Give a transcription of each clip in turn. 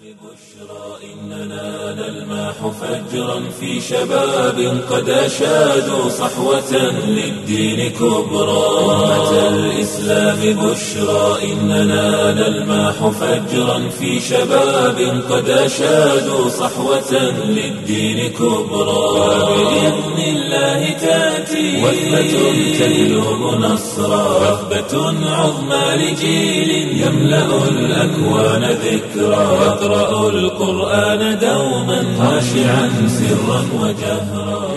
إننا نلمح فجرا في شباب قد أشادوا صحوة للدين كبرى أمة الإسلام بشرى إننا نلمح فجرا في شباب قد أشادوا صحوة للدين كبرى وبإذن الله تأتي وثبة تجلب نصرا وثبة عظمى لجيل يملأ الأكوان ذكرى يقرأ القرآن دوما خاشعا سرا وجهرا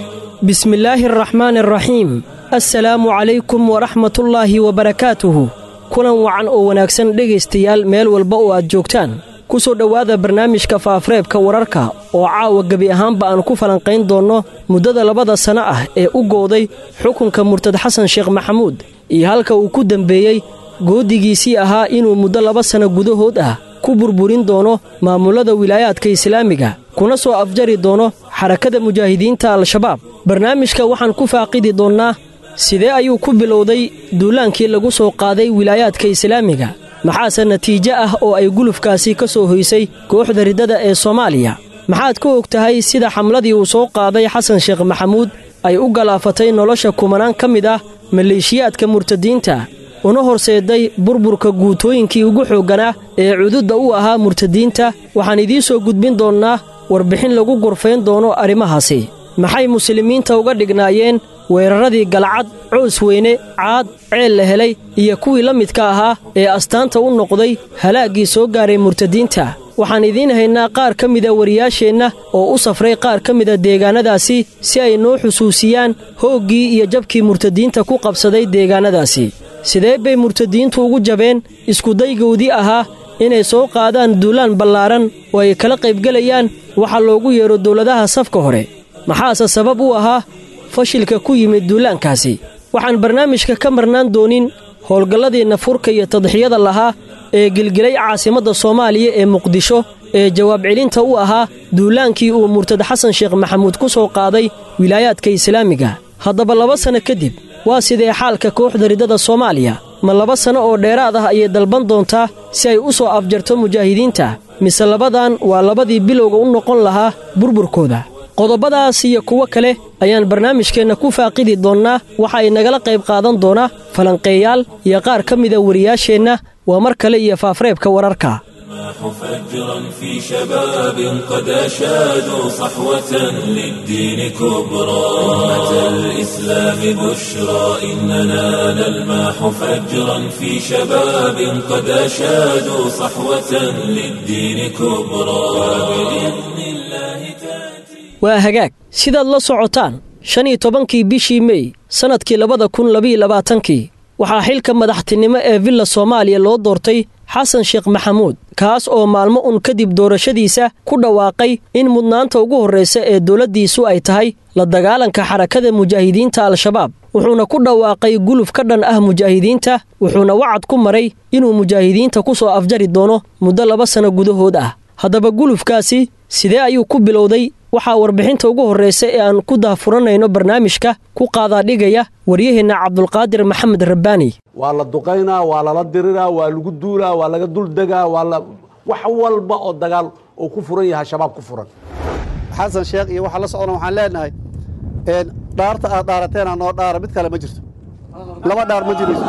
بسم الله الرحمن الرحيم assalaamu calaykum waraxmatullaahi wabarakaatuhu kulan wacan oo wanaagsan dhegaystayaal meel walba oo aad joogtaan ku soo dhowaada barnaamijka faafreebka wararka oo caawa gebi ahaanba aan ku falanqayn doonno muddada labada sanno ah ee u gooday xukunka murtad xasan sheekh maxamuud iyo halka uu ku dembeeyey goodigiisii ahaa inuu muddo laba sanno gudahood ah ku burburin doono maamullada wilaayaadka islaamiga kuna soo afjari doono xarakada mujaahidiinta al-shabaab barnaamijka waxaan ku faaqidi doonnaa sidee ayuu ku bilowday duulaankii lagu soo qaaday wilaayaadka islaamiga maxaase natiijo ah oo ay gulufkaasi ka soo hoysay kooxda riddada ee soomaaliya maxaad ka og tahay sida xamladii uu soo qaaday xasan sheekh maxamuud ay u galaafatay nolosha kumanaan ka mid ah maleeshiyaadka murtadiinta una horseeday burburka guutooyinkii ugu xoogganaa ee cududda u ahaa murtadiinta waxaan idiin soo gudbin doonnaa warbixin lagu gorfayn doono arrimahaasi maxay muslimiinta uga dhignaayeen weeraradii galcad coos weyne caad ceel la helay iyo kuwii la midka ahaa ee astaanta u noqday halaaggii soo gaaray murtadiinta waxaan idiin haynaa qaar ka mida wariyaasheenna oo u safray qaar ka mida deegaannadaasi si ay noo xusuusiyaan hooggii iyo jabkii murtadiinta ku qabsaday deegaannadaasi sidee bay murtadiintu ugu jabeen iskudaygoodii ahaa inay soo qaadaan duulaan ballaaran oo ay kala qaybgelayaan waxa loogu yeedho dowladaha safka hore maxaase sabab u ahaa fashilka ku yimid duulaankaasi waxaan barnaamijka ka marnaan doonin howlgalladii nafurka iyo tadxiyada lahaa ee gelgelay caasimadda soomaaliya ee muqdisho ee jawaab celinta u ahaa duulaankii uu murtad xasan sheekh maxamuud ku soo qaaday wilaayaadka islaamiga haddaba laba sanno kadib waa sidee xaalka kooxda riddada soomaaliya ma laba sanno oo dheeraad ah ayay dalban doontaa si ay u soo afjarto mujaahidiinta mise labadan waa labadii bilowga u noqon lahaa burburkooda qodobadaas iyo kuwo kale ayaan barnaamijkeenna ku faaqidi doonnaa waxa ay nagala qayb qaadan doonaa falanqeeyaal iyo qaar ka mida wariyaasheenna waa mar kale iyo faafreebka wararka فجرا في شباب قد أشادوا صحوة للدين كبرى أمة الإسلام بشرى إننا نلمح فجرا في شباب قد أشادوا صحوة للدين كبرى وبإذن الله تأتي waa hagaag sidaad la socotaan shan iyo tobankii bishii mey sannadkii labada kun labiyo labaatankii waxaa xilka madaxtinimo ee villa soomaaliya loo doortay xasan sheekh maxamuud kaas oo maalmo un kadib doorashadiisa ku dhawaaqay in mudnaanta ugu horraysa ee dowladdiisu ay tahay la dagaalanka xarakada mujaahidiinta al-shabaab wuxuuna ku dhawaaqay guluf ka dhan ah mujaahidiinta wuxuuna wacad ku maray inuu mujaahidiinta ku soo afjari doono muddo laba sanno gudahood ah haddaba gulufkaasi sidee ayuu ku bilowday waxaa warbixinta ugu horraysa ee aan ku daafuranayno barnaamijka ku qaadaadhigaya waryaheenna cabdulqaadir maxamed rabbaani waa la duqaynaa waa lala diriraa waa lagu duulaa waa laga duldegaa waa la wax walba oo dagaal oo ku furan yahay shabaab ku furan xasan sheekh iyo waxaa la socdana waxaan leenahay dhaarta aad dhaarateena noo dhaara mid kale ma jirto laba dhaar ma jirayso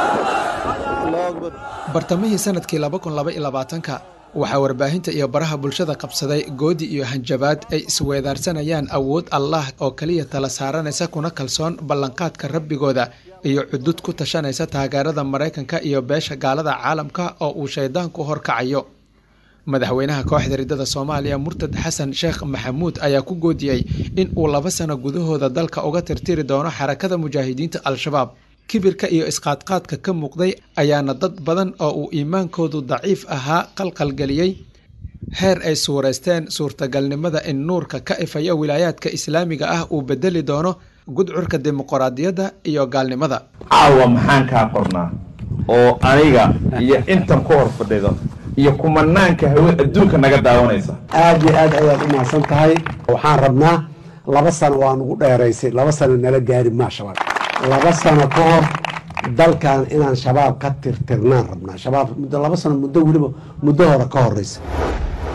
bartamihii sanadkii ka waxaa warbaahinta iyo baraha bulshada qabsaday goodi iyo hanjabaad ay isweedaarsanayaan awood allah oo keliya tala saaranaysa kuna kalsoon ballanqaadka rabbigooda iyo cudud ku tashanaysa taageerada maraykanka iyo beesha gaalada caalamka oo uu shaydaanku horkacayo madaxweynaha kooxda riddada soomaaliya murtad xasan sheekh maxamuud ayaa ku goodiyey in uu laba sano gudahooda dalka uga tirtiri doono xarakada mujaahidiinta al-shabaab kibirka iyo isqaadqaadka ka muuqday ayaana dad badan oo uu iimaankoodu daciif ahaa qalqalgeliyey heer ay suuraysteen suurtagalnimada in nuurka ka ifaya wilaayaadka islaamiga ah uu bedeli doono gudcurka dimuqraadiyadda iyo gaalnimada caawa maxaan kaa qornaa oo aniga iyo intan ku hor fadhido iyo kumanaanka hawe adduunka naga daawanaysa aad iyo aad ayaad u mahadsan tahay waxaan rabnaa laba sano waa nugu dheeraysay laba sano nala gaari maa shabaab laba sano ka hor dalkan inaan shabaab ka tirtirnaan rabnaa shabaab muddo laba sano muddo weliba muddo hore ka horeysa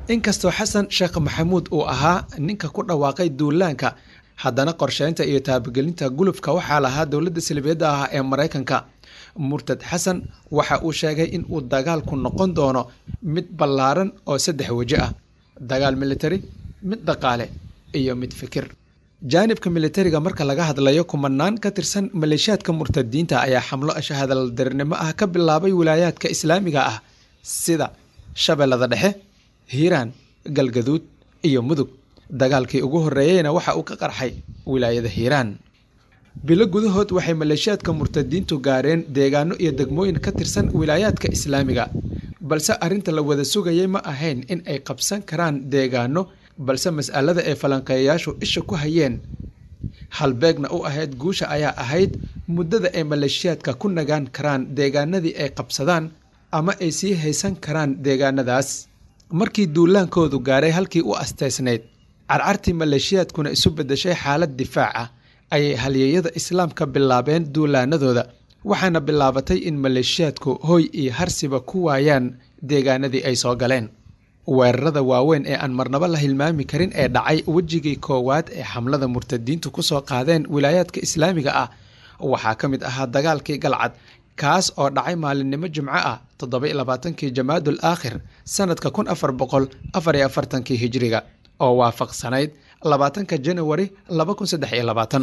inkastoo xasan sheekh maxamuud uu ahaa ninka ku dhawaaqay duulaanka haddana qorsheynta iyo taabagelinta gulufka waxaa lahaa dowladda salibiyadda ah ee maraykanka murtad xasan waxa uu sheegay in uu dagaalku noqon doono mid ballaaran oo saddex weji ah dagaal militari mid dhaqaale iyo mid fikir jaanibka militariga marka laga hadlayo kumanaan ka tirsan maleeshiyaadka murtadiinta ayaa xamlo ashahadaldarnimo ah ka bilaabay wilaayaadka islaamiga ah sida shabeellada dhexe hiiraan galgaduud iyo mudug dagaalkii ugu horreeyeyna waxa uu ka qarxay wilaayada hiiraan bilo gudahood waxay maleeshiyaadka murtadiintu gaareen deegaano iyo degmooyin ka tirsan wilaayaadka islaamiga balse arrinta la wada sugayay ma ahayn in ay qabsan karaan deegaano balse mas'alada ay falanqeeyayaashu isha ku hayeen halbeegna u ahayd guusha ayaa ahayd muddada ay maleeshiyaadka ku nagaan karaan deegaanadii ay qabsadaan ama ay sii haysan karaan deegaanadaas markii duulaankoodu gaaray halkii u asteysnayd carcartii maleeshiyaadkuna isu beddeshay xaalad difaac ah ayay halyeeyada islaamka bilaabeen duulaanadooda waxaana bilaabatay in maleeshiyaadku hoy iyo harsiba ku waayaan deegaanadii ay soo galeen weerarada waaweyn ee aan marnabo la hilmaami karin ee dhacay wejigii koowaad ee xamlada murtadiintu ku soo qaadeen wilaayaadka islaamiga ah waxaa ka mid ahaa dagaalkii galcad kaas oo dhacay maalinimo jimco ah toddoba labaatankii jamaadul aakhir sanadka kun afar boqol afar iyo afartankii hijiriga oo waafaqsanayd labaatanka janawari laba kun saddex iyo labaatan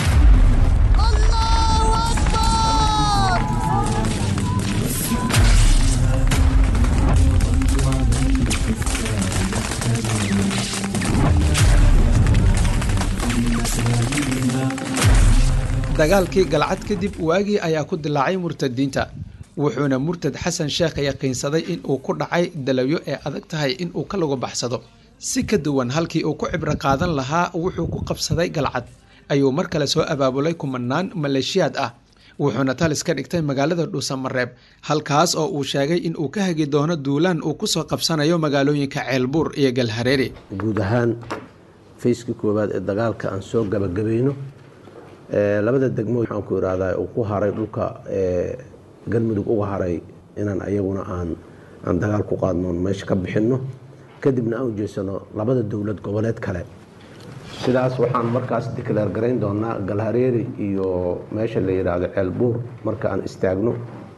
dagaalkii galcad kadib waagii ayaa ku dilaacay murtadiinta wuxuuna murtad xasan sheekh yaqiinsaday in uu ku dhacay dalawyo ee adag tahay in uu ka lagu baxsado si ka duwan halkii uu ku cibro qaadan lahaa wuxuu ku qabsaday galcad ayuu mar kale soo abaabulay kumanaan maleeshiyaad ah wuxuuna talis ka dhigtay magaalada dhuusamareeb halkaas oo uu sheegay in uu ka hagi doono duulaan uu ku soo qabsanayo magaalooyinka ceelbuur iyo galhareeri guud ahaan fayskii koowaad ee dagaalka aan soo gabagabayno labada degmo waxaan ku irahdaa uu ku haray dhulka galmudug uga haray inaan ayaguna aan aan dagaal ku qaadno meesha ka bixinno kadibna aan ujeesano labada dowlad goboleed kale sidaas waxaan markaas dikleer garayn doonaa galhareeri iyo meesha la yidhaahdo ceelbuur marka aan istaagno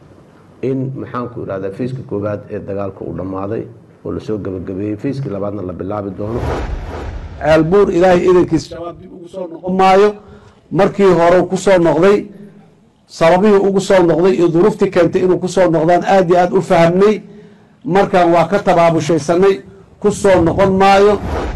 in maxaanku irahdaa fayskii koowaad ee dagaalka uu dhammaaday oo lasoo gabagabeeyey fayskii labaadna la bilaabi doono ceelbuur ilaahay idankiis shabaab dib ugu soo noqon maayo markii hore ku soo noqday sababihii ugu soo noqday iyo duruuftii keentay inuu ku soo noqdaan aad iyo aad u fahamnay markaan waa ka tabaabushaysanay ku soo noqon maayo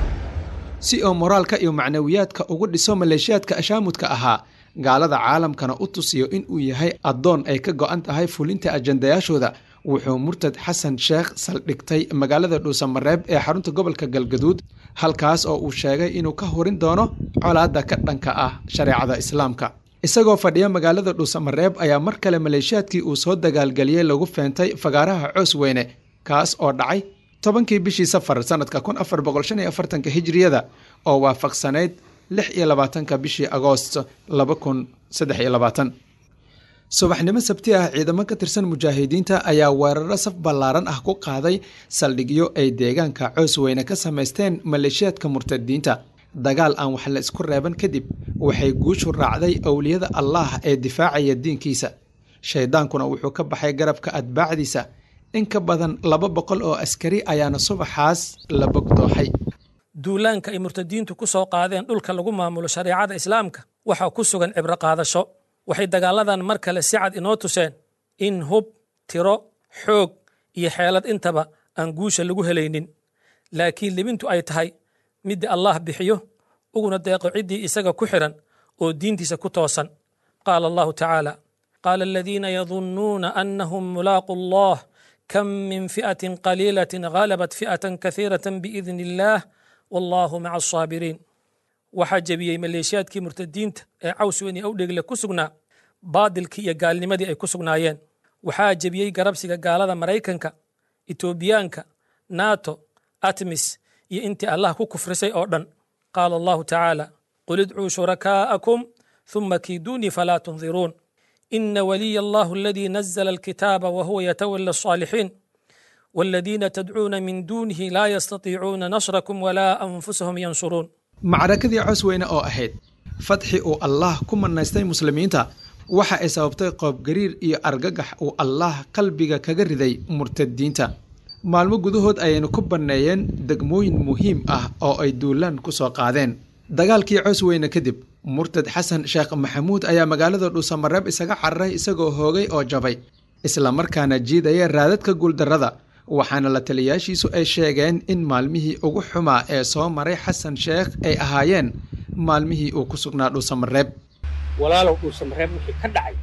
si oo moraalka iyo macnawiyaadka ugu dhiso maleeshiyaadka ashaamudka ahaa gaalada caalamkana u tusiyo in uu yahay addoon ay ka go-an tahay fulinta ajandayaashooda wuxuu murtad xasan sheekh saldhigtay magaalada dhuusamareeb ee xarunta gobolka galgaduud halkaas oo uu sheegay inuu ka hurin doono colaadda ka dhanka ah shareecada islaamka isagoo fadhiya magaalada dhuusamareeb ayaa mar kale maleeshiyaadkii uu soo dagaalgeliyey lagu feentay fagaaraha coos weyne kaas oo dhacay tobankii bishii safar sanadka kun afar boqol shan iyo afartanka hijiriyada oo waafaqsanayd lix iyo labaatanka bishii agoost laba kun saddex iyo labaatan subaxnimo sabti ah ciidamo ka tirsan mujaahidiinta ayaa weeraro saf ballaaran ah ku qaaday saldhigyo ay deegaanka coos weyne ka samaysteen maleeshiyaadka murtadiinta dagaal aan wax la isku reeban kadib waxay guushu raacday owliyada allaah ee difaacaya diinkiisa shaydaankuna wuxuu ka baxay garabka atbaacdiisa in ka badan laba boqol oo askari ayaana subaxaas la bogdooxay duulaanka ay murtadiintu ku soo qaadeen dhulka lagu maamulo shareecada islaamka waxaa ku sugan cibro qaadasho waxay dagaaladan mar kale si cad inoo tuseen in hub tiro xoog iyo xeelad intaba aan guusha lagu helaynin laakiin libintu ay tahay midda allah bixiyo uguna deeqo ciddii isaga ku xidhan oo diintiisa ku toosan qaala allahu tacaala qaala aladiina yadunnuuna annahum mulaaqu allah kam min fi'atin qaliilatin ghalabat fi'atan kahiiratan biidni illaah wallaahu maca asaabiriin waxaa jebiyey maleeshiyaadkii murtadiinta ee cawsweyn iyo awdhegle ku sugnaa baadilkii iyo gaalnimadii ay ku sugnaayeen waxaa jebiyey garabsiga gaalada maraykanka etoobiyaanka nato atmis iyo intii allah ku kufrisay oo dhan qaala allahu tacaala qul idcuu shurakaa'akum ثم كيدوني فلا تنظرون إن ولي الله الذي نزل الكتاب وهو يتولى الصالحين والذين تدعون من دونه لا يستطيعون نصركم ولا أنفسهم ينصرون macrakadii cos weyne oo ahayd fadxi uu allaah ku manaystay muslimiinta waxa ay sababtay qoobgariir iyo argagax uu allaah qalbiga kaga riday murtadiinta maalmo gudahood ayaynu ku banneeyeen degmooyin muhiim ah oo ay duulaan ku soo qaadeen dagaalkii cos weyne kadib murtad xasan sheekh maxamuud ayaa magaalada dhuusamareeb isaga cararay isagoo hoogay oo jabay islamarkaana jiidaya raadadka guuldarrada waxaana la taliyaashiisu ay sheegeen in maalmihii ugu xumaa ee soo maray xasan sheekh ay ahaayeen maalmihii uu ku sugnaa dhuusamareeb walaalow dhuusamareeb wixii ka dhacay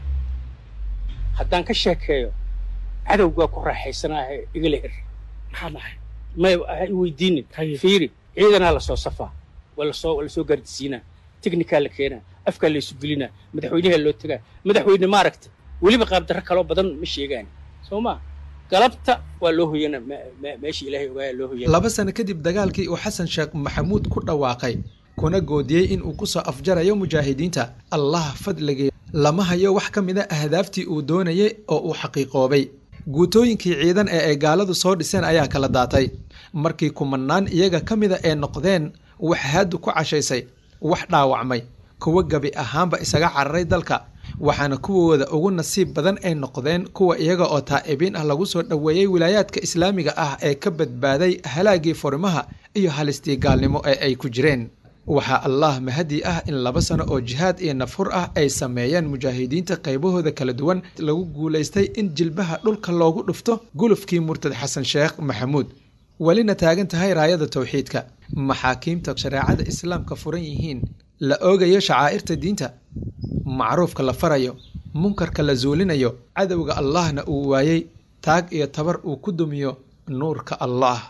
haddaan ka sheekeeyo cadowgaa ku raaxaysanaahe igala her maxaa dhahay may ha i weydiinin fiiri ciidanaa lasoo safaa waa lasoo waa lasoo gaardisiinaa teknikaa la keenaa afkaa laysu gelinaa madaxweynaha loo tegaa madaxweyne maaragta weliba qaabdarro kaloo badan ma sheegaan soo maa galabta waa loo hoyana meeshii ilaahay ogaaya loo hoyana laba sano kadib dagaalkii uu xasan sheekh maxamuud ku dhawaaqay kuna goodiyey in uu ku soo afjarayo mujaahidiinta allah fadligii lama hayo wax ka mida ahdaaftii uu doonayay oo uu xaqiiqoobay guutooyinkii ciidan ee ay gaaladu soo dhiseen ayaa kala daatay markii kumanaan iyaga ka mida ay noqdeen wax haadu ku cashaysay wax dhaawacmay kuwa gabi ahaanba isaga cararay dalka waxaana kuwooda ugu nasiib badan ay noqdeen kuwa iyaga oo taa'ibiin ah lagu soo dhoweeyey wilaayaadka islaamiga ah ee ka badbaaday halaagii furimaha iyo halistii gaalnimo ee ay ku jireen waxaa allaah mahadi ah in laba sano oo jihaad iyo nafhur ah ay sameeyeen mujaahidiinta qaybahooda kala duwan lagu guulaystay in jilbaha dhulka loogu dhufto gulufkii murtad xasan sheekh maxamuud welina taagan tahay raayada towxiidka maxaakiimta shareecada islaamka furan yihiin la oogayo shacaa'irta diinta macruufka la farayo munkarka la zuulinayo cadowga allahna uu waayey taag iyo tabar uu ku dumiyo nuurka allaah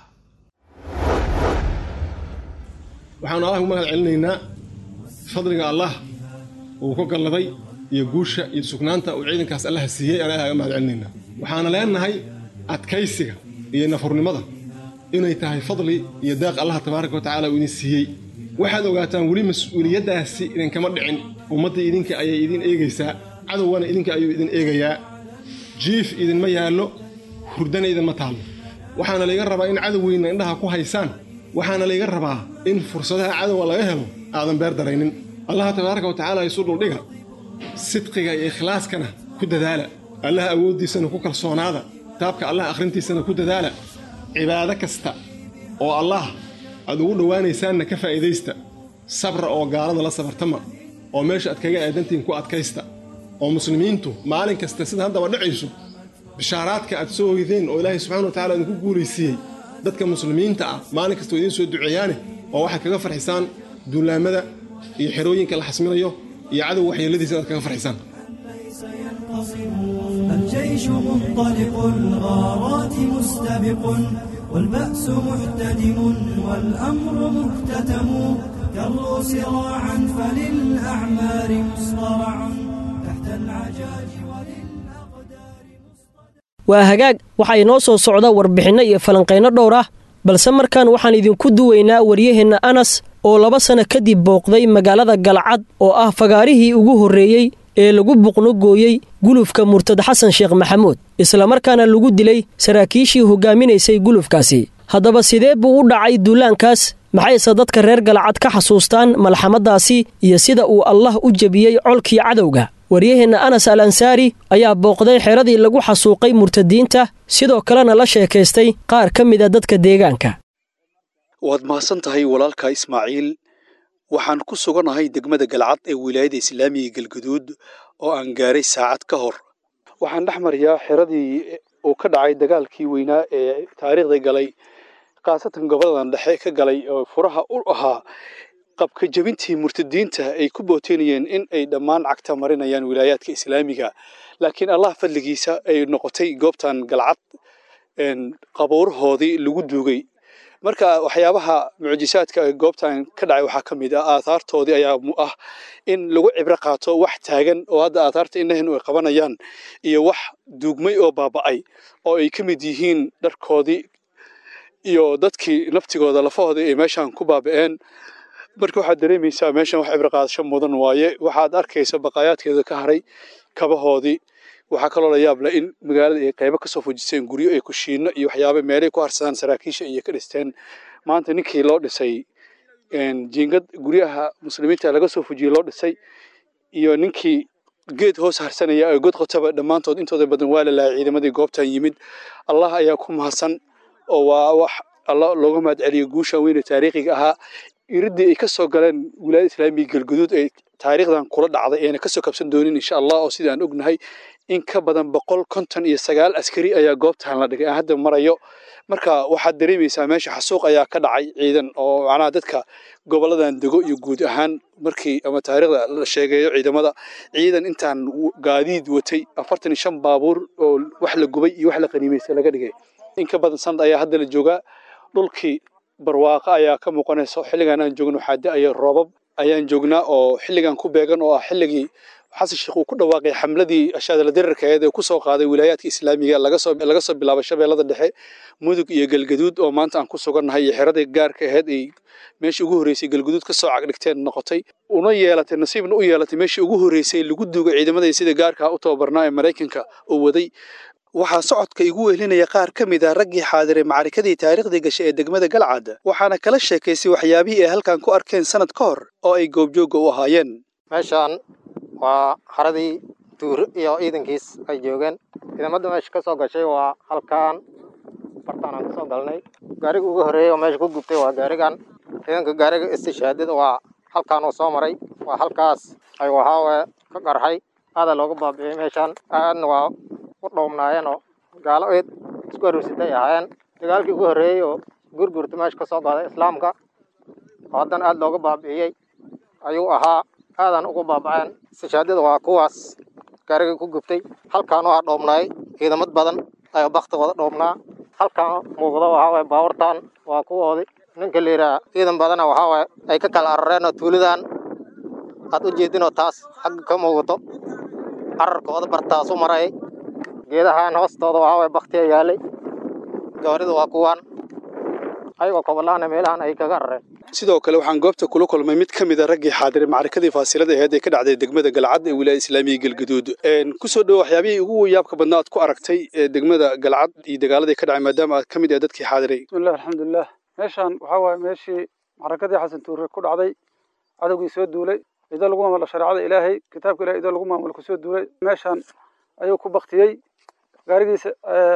waxaanu allah ugu mahad celinaynaa fadliga allah uu ku galladay iyo guusha iyo sugnaanta uu ciidankaas allaha siiyey aan ilaha ga mahad celinaynaa waxaana leenahay adkaysiga iyo nafurnimada inay tahay fadli iyo daaq allah tabaaraka wa tacala uu idin siiyey waxaad ogaataan weli mas-uuliyaddaasi idinkama dhicin ummaddii idinka ayay idin eegaysaa cadowgana idinka ayuu idin eegayaa jiif idinma yaallo hurdana idinma taallo waxaana layga rabaa in cadowgeyna indhaha ku haysaan waxaana layga rabaa in fursadaha cadowga laga helo aadan beer daraynin allaha tabaaraka wa tacaala isu dhuldhiga sidqiga iyo ikhlaaskana ku dadaala allaha awooddiisana ku kalsoonaada kitaabka allah akhrintiisana ku dadaala cibaado kasta oo allah aad ugu dhowaanaysaanna ka faa'iidaysta sabra oo gaalada la sabartama oo meesha aad kaga aadantihiin ku adkaysta oo muslimiintu maalin kasta sida haddaba dhacayso bishaaraadka aad soo hoydeen oo ilaahay subxana wa tacala idinku guulaysiiyey dadka muslimiinta ah maalin kasta oo idiin soo duceeyaane oo waxaad kaga farxisaan duulaamada iyo xerooyinka la xasminayo iyo cadow waxyeeladiisa inaad kaga farxisaan الجيش منطلق الغارات مستبق والبأس محتدم والأمر مكتتم كروا سراعا فللأعمار مصطرع تحت العجاج waa hagaag waxaa inoo soo socda warbixinno iyo falanqayno dhowr ah balse markan waxaan idinku duwaynaa waryaheenna anas oo laba sanno kadib booqday magaalada galcad oo ah fagaarihii ugu horreeyey ee lagu buqno gooyey gulufka murtad xasan sheekh maxamuud islamarkaana lagu dilay saraakiishii hogaaminaysay gulufkaasi haddaba sidee buu u dhacay duulaankaas maxayse dadka reer galcad ka xasuustaan malxamadaasi iyo sida uu allah u jebiyey colkii cadowga waryaheenna anas al ansaari ayaa booqday xeradii lagu xasuuqay murtadiinta sidoo kalena la sheekaystay qaar ka mida dadka deegaanka waad mahadsan tahay walaalka ismaaciil waxaan ku suganahay degmada galcad ee wilaayada islaamiga galgaduud oo aan gaaray saacad ka hor waxaan dhex mariyaa xeradii uu ka dhacay dagaalkii weynaa ee taariikhda galay khaasatan goboladan dhexe ka galay oo furaha u ahaa qabka jebintii murtadiinta ay ku booteynayeen in ay dhammaan cagta marinayaan wilaayaadka islaamiga laakiin allah fadligiisa ay noqotay goobtan galcad qabuurahoodii lagu duugay marka waxyaabaha mucjisaadka goobtan ka dhacay waxaa ka mid ah aathaartoodii ayaa ah in lagu cibro qaato wax taagan oo hadda aathaarta indhahenu ay qabanayaan iyo wax duugmay oo baaba'ay oo ay ka mid yihiin dharkoodii iyo dadkii naftigooda lafahoodii ay meeshan ku baaba'een marka waxaad dareemaysaa meeshan wax cibro qaadasho mudan waaye waxaad arkaysa baqaayaadkeeda ka haray kabahoodii waxaa kaloo la yaab leh in magaalada ay qaybo kasoo fujiseen guryo ay kushiino iyo waxyaaba meelay ku harsadaan saraakiisha iyo ka dhisteen maanta ninkii loo dhisay jiingad guryaha muslimiinta laga soo fujiyey loo dhisay iyo ninkii geed hoos harsanaya oo god qotaba dhammaantood intooda badan waa la lahay ciidamadii goobtan yimid allah ayaa ku mahadsan oo waa wax alla looga mahad celiyo guushan weyne taariikhiga ahaa iridii ay kasoo galeen wilaayada islaamiga galguduud ee taariikhdan kula dhacday ayna kasoo kabsan doonin insha allah oo sida aan ognahay in ka badan boqol konton iyo sagaal askari ayaa goobtan la dhigay aan hadda marayo marka waxaad dareemaysaa meesha xasuuq ayaa ka dhacay ciidan oo macnaha dadka goboladan dego iyo guud ahaan markii ama taariikhda la sheegeeyo ciidamada ciidan intaan gaadiid watay afartan iyo shan baabuur oo wax la gubay iyo wax la qaniimaystay laga dhigay in ka badan sanad ayaa hadda la joogaa dhulkii barwaaqo ayaa ka muuqanayso xilligan aan joogno waxaa da-aya roobab ayaan joognaa oo xilligan ku beegan oo ah xilligii xasan sheekh uu ku dhawaaqay xamladii ashaadala dirarkeed ee kusoo qaaday wilaayaadka islaamiga laga soo laga soo bilaabo shabeellada dhexe mudug iyo galgaduud oo maanta aan ku sugannahay iyo xeradii gaarka ahayd ay meeshii ugu horreysay galgaduud kasoo cagdhigteen noqotay una yeelatay nasiibna u yeelatay meeshii ugu horreysay lagu duugay ciidamadii sida gaarka u tababarnaa ee maraykanka uu waday waxaa socodka igu wehelinaya qaar ka mid ah raggii xaadiray macrikadii taariikhdii gashay ee degmada galcad waxaana kala sheekaysay waxyaabihii ay halkan ku arkeen sanad ka hor oo ay goobjoogga u ahaayeen meeshaan waa haradii duur iyo ciidankiis ay joogeen ciidamada meesha ka soo gashay waa halkaan bartaan aan kasoo galnay gaariga ugu horreeyey oo meesha ku gubtay waa gaarigan ciidanka gaariga istishaadada waa halkaan uu soo maray waa halkaas ay waxaawe ka qarxay aadaa looga baabi'iyey meeshaan aadna waa u dhowmnaayeen oo gaalo eed isku aruursatay ahaayeen dagaalkii ugu horreeyey oo gurgurta meesha ka soo qaaday islaamka oo haddana aad looga baabi'iyey ayuu ahaa aadan ugu baabaceen istishaadada waa kuwaas gaariga ku gubtay halkaan waxaa dhoobnaay ciidamad badan ayaa baktigooda dhoobnaa halkaan muuqda waxaa waye baawartaan waa kuwoodi ninka la yidhaha ciidan badana waxaa waye ay ka kala arareen oo tuulidan aad u jeedinoo taas xagga ka muuqato cararkooda bartaasu marayay geedahan hoostooda waxaa waye baktiya yaalay gawarida waa kuwaan ayagoo kobolaana meelahan ay kaga arareen sidoo kale waxaan goobta kula kulmay mid ka mid a raggii xaadiray macrikadii faasilada aheed ee ka dhacday degmada galcad ee wilaayada islaamiga galgaduud kusoo dhowo waxyaabihii ugu yaabka badnaa aad ku aragtay ee degmada galcad iyo dagaaladii ka dhacay maadaama aad ka mid ah dadkii xaadiray bismillahi alxamdulilah meeshaan waxaa waaye meeshii maxrakadii xasan tuure ku dhacday cadowgii soo duulay idoo lagu maamulo shareecada ilaahay kitaabka ilahay idoo lagu maamulo kusoo duulay meeshaan ayuu ku baktiyey gaarigiisa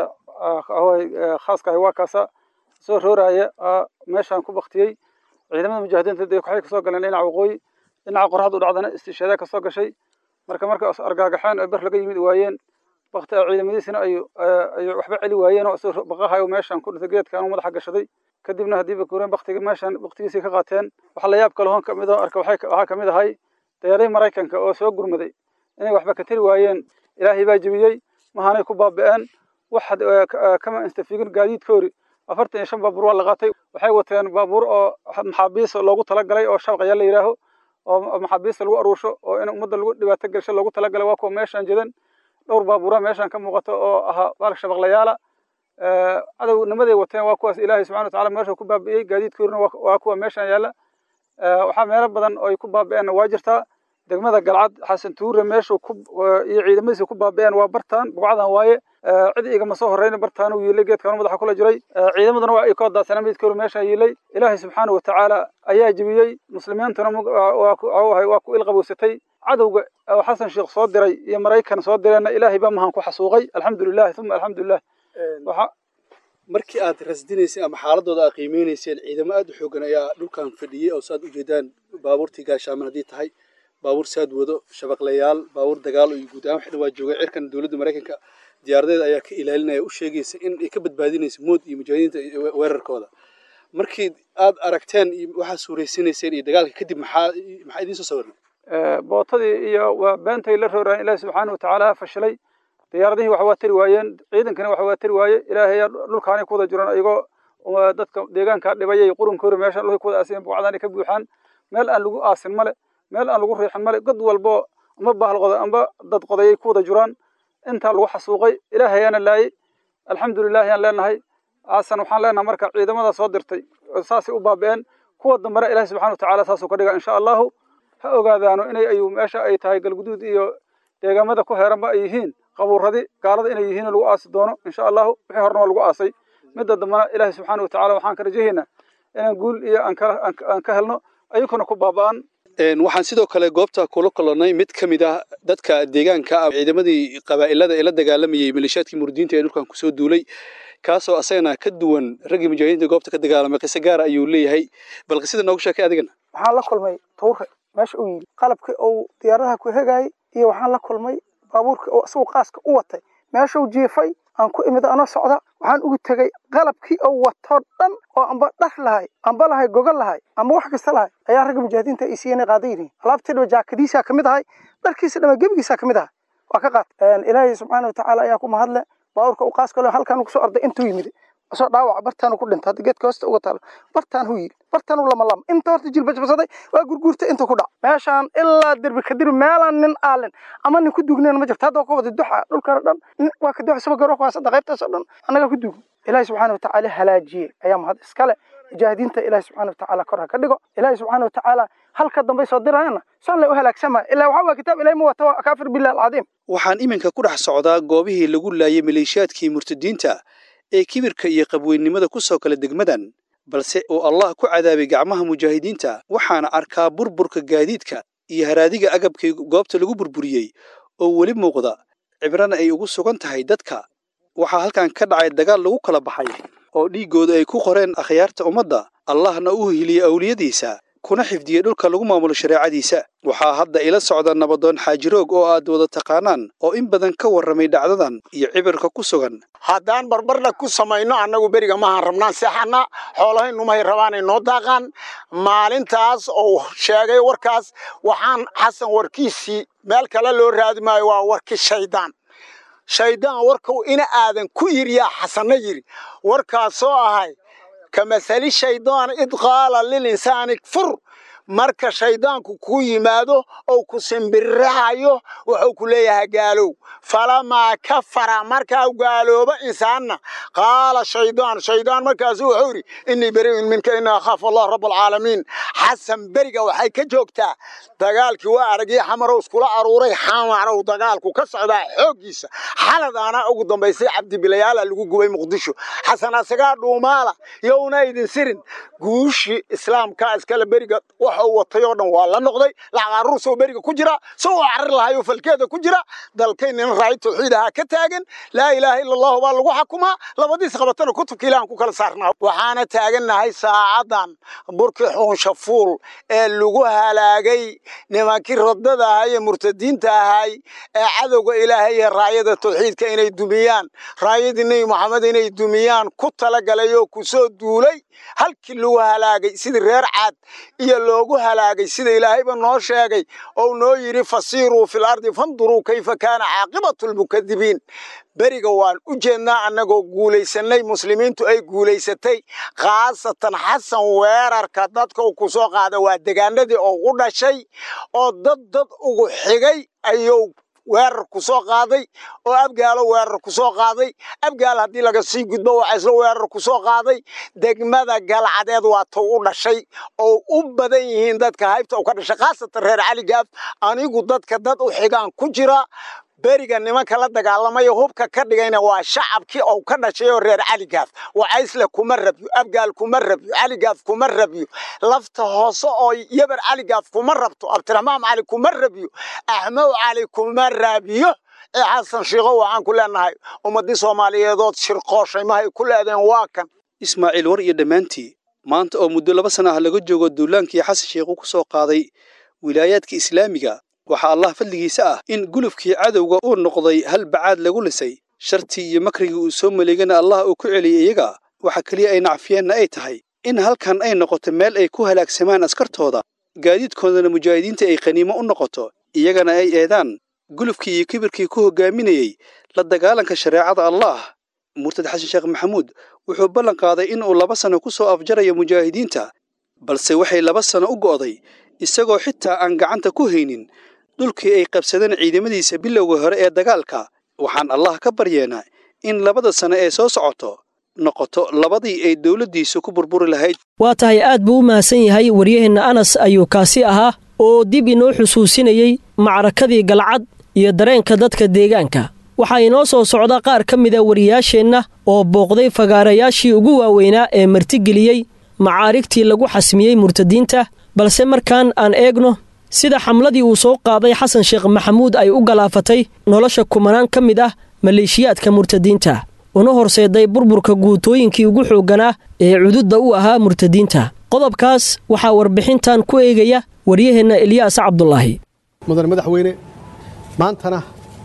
khaaska ahi waa kaasa soo rooraya meeshaan ku baktiyey ciidamada mujaahidiinta dee waxay kasoo galeen dhinaca waqooyi dhinaca qorraxda u dhacdana istishaada kasoo gashay marka marka argaagaxeen oo ber laga yimid waayeen bakti ciidamadiisina ay ay waxba celi waayeen oo isagoo baqahayo meeshaan ku dhintay geedkan madaxa gashaday kadibna haddii bakuureen baktiga meeshaan baktigiisii ka qaateen waxa la yaab kale hoon kamid oo arka waxay waxaa kamid ahay dayaaradii maraykanka oo soo gurmaday inay waxba ka tiri waayeen ilaahay baa jebiyey mahaanay ku baaba'een wax kama instafigin gaadiidkoori afartan iyo shan baabuur waa la qaatay waxay wateen baabuur oo maxaabiis loogu talagalay oo shabaqaya la yidhaaho oo maxaabiista lagu aruursho oo in ummadda lagu dhibaato gelsho loogu talagalay waa kuwa meeshaan jedan dhowr baabuura meeshaan ka muuqato oo ahaa baalka shabaqlayaala cadownimaday wateen waa kuwaas ilaahay subxana watacaala meesha ku baabi'iyey gaadiidkoorina waa kuwa meeshaan yaalla waxaa meelo badan oo ay ku baabi'eenna waa jirtaa degmada galcad xasan tuure meeshuu ku iyo ciidamadiisa ku baabi'een waa bartaan bugcadan waaye cid igama soo horreyna bartaan uu yiilay geedkan madaxa kula jiray ciidamaduna waa ay ka wadaasana midkoolu meeshaa yiilay ilaahay subxaana wa tacaala ayaa jebiyey muslimiintuna waa ku ilqabowsatay cadowga oo xasan sheekh soo diray iyo maraykan soo direenna ilaahay baa mahan ku xasuuqay alxamdulilah uma alxamdulilah markii aad rasdinayseen ama xaaladooda aad qiimeynayseen ciidamo aad u xoogan ayaa dhulkan fadhiyey oo saad ujeedaan baabuurtii gaashaaman haddii tahay baabuur saad wado shabaqlayaal baabuur dagaal iyo guud ahaan waxdhan waa joogay cirkan dowladda maraykanka diyaaradeeda ayaa ka ilaalinaya u sheegaysa in ay ka badbaadinaysa mood iyo mujaahidiinta weerarkooda markii aad aragteen waxaa suuraysiinayseen iyo dagaalka kadib maxaa maxaa idiin soo sawirnay bootadii iyo waa beentay la rooraan ilaahi subxaana wa tacaala fashilay diyaaradihii wax waa tari waayeen ciidankana wax waa tari waaye ilaahay dhulkaanay ku wada jiraan ayagoo dadka deegaankaa dhibayay qurunkoori meeshaan dhulkay ku wada aasiyeen buucdaanay ka buuxaan meel aan lagu aasin male meel aan lagu riixin male god walbo amba bahal qoday amba dad qodayay ku wada jiraan intaa lagu xasuuqay ilaahayaana laayay alxamdulilah yaan leenahay aasan waxaan leenahay marka ciidamada soo dirtay saasay u baabi'een kuwa dambena ilahi subxana wa tacaala saasuu ka dhiga insha allahu ha ogaadaano inay ayu meesha ay tahay galguduud iyo deegaamada ku heeranba ay yihiin qabuuradii gaalada inay yihiin lagu aasi doono insha allahu wixii horena waa lagu aasay midda dambana ilaahay subxaana watacaala waxaan ka rajahaynaa inaan guul iyo aan ka helno ayaguna ku baaba'an waxaan sidoo kale goobta kula kulannay mid ka mid ah dadka deegaanka ah ciidamadii qabaa'ilada ee la dagaalamayey maleeshiyaadkii murdiinta ee dhulkan kusoo duulay kaasoo asagana ka duwan raggii mujaahidiinta goobta ka dagaalamay qiso gaara ayuu leeyahay bal qisada noogu sheekay adigana waxaan la kulmay tuure meesha uu yidhi qalabkii uu diyaaradaha ku hegayay iyo waxaan la kulmay baabuurkii oo isagu qaaska u watay meeshuu jiifay aan ku imid anoo socda waxaan ugu tegey qalabkii oo watoo dhan oo amba dhar lahay amba lahay gogol lahay amba wax kasta lahay ayaa ragga mujaahidiinta ay siiyeen qaadan yihiin alaabtii dhaba jaakadiisaa ka mid ahay dharkiisa dhama gebigiisaa ka mid ahay waa ka qaat ilaahay subxaana watacaala ayaa ku mahadle baabuurka uu qaaska le halkaan kusoo orday intuu yimid asoo dhaawac bartaanu ku dhintay hadda geedka hoosta uga taalo bartaan hu yidhi bartaan u lama lama inta horta jilbajabsaday waa gurguurtay inta ku dhac meeshaan ilaa derbi kadiri meelaan nin aalin ama nin ku dugneen ma jirto hadda waa ka wada duxa dhulkana dhan waa ka duxa saba garo kuwaas hadda qaybtaas oo dhan annagaa ku dugn ilaahi subxaana watacaala halaajiyey ayaa mahad iskale mujaahidiinta ilaahi subxaana watacaala kor ha ka dhigo ilaahi subxaana watacaala halka dambay soo dirayana saan lay u halaagsamaya ilaa waxaa waa kitaab ilahi ma wata waa kaafir billahi alcadiim waxaan iminka ku dhex socdaa goobihii lagu laayay maleeshiyaadkii murtadiinta ee kibirka iyo qabweynimada ku soo kala degmadan balse uu allah ku cadaabay gacmaha mujaahidiinta waxaana arkaa burburka gaadiidka iyo haraadiga agabkii goobta lagu burburiyey oo weli muuqda cibrana ay ugu sugan tahay dadka waxaa halkan ka dhacay dagaal lagu kala baxay oo dhiiggooda ay ku qoreen akhyaarta ummadda allahna uu hiliyey awliyadiisa kuna xifdiyey dhulka lagu maamulo shareecadiisa waxaa hadda ila socda nabadoon xaajiroog oo aad wada taqaanaan oo in badan ka warramay dhacdadan iyo cibirka ku sugan haddaan barbardha ku samayno annagu beriga maahan rabnaan seexana xoolahaynumay rabaanay noo daaqaan maalintaas oo sheegay warkaas waxaan xasan warkiisii meel kale loo raadi maayo waa warkii shaydaan shaydaan warkuu ina aadan ku yiri yaa xasanna yiri warkaasoo ahay kamasali shaydaan id qaala lilinsaani kfur marka shaydaanku ku yimaado ou ku simbirirahayo wuxuu ku leeyahay gaalow falamaa kafara markaa gaalooba insaanna qaala shaydaan shaydaan markaasu wuxuu yidhi innii beri'un minka inii akhaafu allah rabb alcaalamiin xasan beriga waxay ka joogtaa dagaalkii waa aragii xamarow iskula aruuray xamarow dagaalku ka socdaa xooggiisa xaladaana ugu dambaysay cabdibilayaala lagu gubay muqdisho xasan asagaa dhuumaala yowna idin sirin guushii islaamka iskale beriga waxa uu watay oo dhan waa la noqday lacag aruursoo beriga ku jira soo carir lahayo falkeeda ku jira dalkaynina raay tawxiid ahaa ka taagan laa ilaaha ila allahu baa lagu xukumaa labadiis qabatana kutubka ilahan ku kala saarnaa waxaana taagannahay saacadan burkii xuunshafuul ee lagu halaagay nimankii rodada ahay ee murtadiinta ahay ee cadowga ilaahay ee raayada tawxiidka inay dumiyaan raayadii nebi moxamed inay dumiyaan ku talagalay oo ku soo duulay halkii lagu halaagay sidii reer caad iyo loogu halaagay sida ilaahayba noo sheegay ou noo yidhi fasiiruu fil ardi fanduruu kayfa kaana caaqibatu lmukadibiin beriga waan u jeednaa annagoo guulaysanay muslimiintu ay guulaysatay khaasatan xasan weerarka dadka uu ku soo qaada waa degaanadii oo u dhashay oo dad dad ugu xigay ayuu weerar ku soo qaaday oo abgaalo weerar ku soo qaaday abgaal haddii laga sii gudbo waxaa isla weerar ku soo qaaday degmada galcadeed waa tow u dhashay oo u badan yihiin dadka haybta u ka dhashay khaasatan reer caligaaf anigu dadka dad u xigaan ku jira beriga nimanka la dagaalamaya hubka ka dhigayna waa shacabkii ou ka dhashay oo reer caligaaf wacaysle kuma rabyo abgaal kuma rabyo caligaaf kuma rabyo lafta hoose oo yabar caligaaf kuma rabto abdiraxmaan cali kuma rabyo axmow cali kuma rabiyo ee xasan shiikho waxaan ku leenahay ummadii soomaaliyeedood shirqooshay mahay ku leedeen waa kan ismaaciil war iyo dhammaantii maanta oo muddo laba sana ah laga joogo duulaankii xasan shiikhu ku soo qaaday wilaayaadka islaamiga waxaa allah fadligiisa ah in gulufkii cadowga uu noqday hal bacaad lagu lisay shartii iyo makrigii uu soo maleegana allah uu ku celiyay iyaga waxa keliya ay nacfiyeenna ay tahay in halkan ay noqoto meel ay ku halaagsamaan askartooda gaadiidkoodana mujaahidiinta ay qaniimo u noqoto iyagana ay eedaan gulufkii iyo kibirkii ku hoggaaminayey la dagaalanka shareecada allah murtad xasan sheekh maxamuud wuxuu ballan qaaday inuu laba sano ku soo afjarayo mujaahidiinta balse waxay laba sano u go'day isagoo xitaa aan gacanta ku haynin dhulkii ay qabsadeen ciidamadiisa bilowga hore ee dagaalka waxaan allah ka baryeenaa in labada sano ee soo socoto noqoto labadii ay dowladdiisu ku burburi lahayd waa tahay aad buu u mahadsan yahay waryaheenna anas ayuu kaasi ahaa oo dib inoo xusuusinayey macrakadii galcad iyo dareenka dadka deegaanka waxaa inoo soo socda qaar ka mida wariyaasheenna oo booqday fagaarayaashii ugu waaweynaa ee martigeliyey macaarigtii lagu xasmiyey murtadiinta balse markaan aan eegno sida xamladii uu soo qaaday xasan sheekh maxamuud ay u galaafatay nolosha kumanaan ka mid ah maleeshiyaadka murtadiinta una horseeday burburka guutooyinkii ugu xoogganaa ee cududda u ahaa murtadiinta qodobkaas waxaa warbixintan ku eegaya waryaheenna elyaas cabdulaahi mudane madaxweyne maantana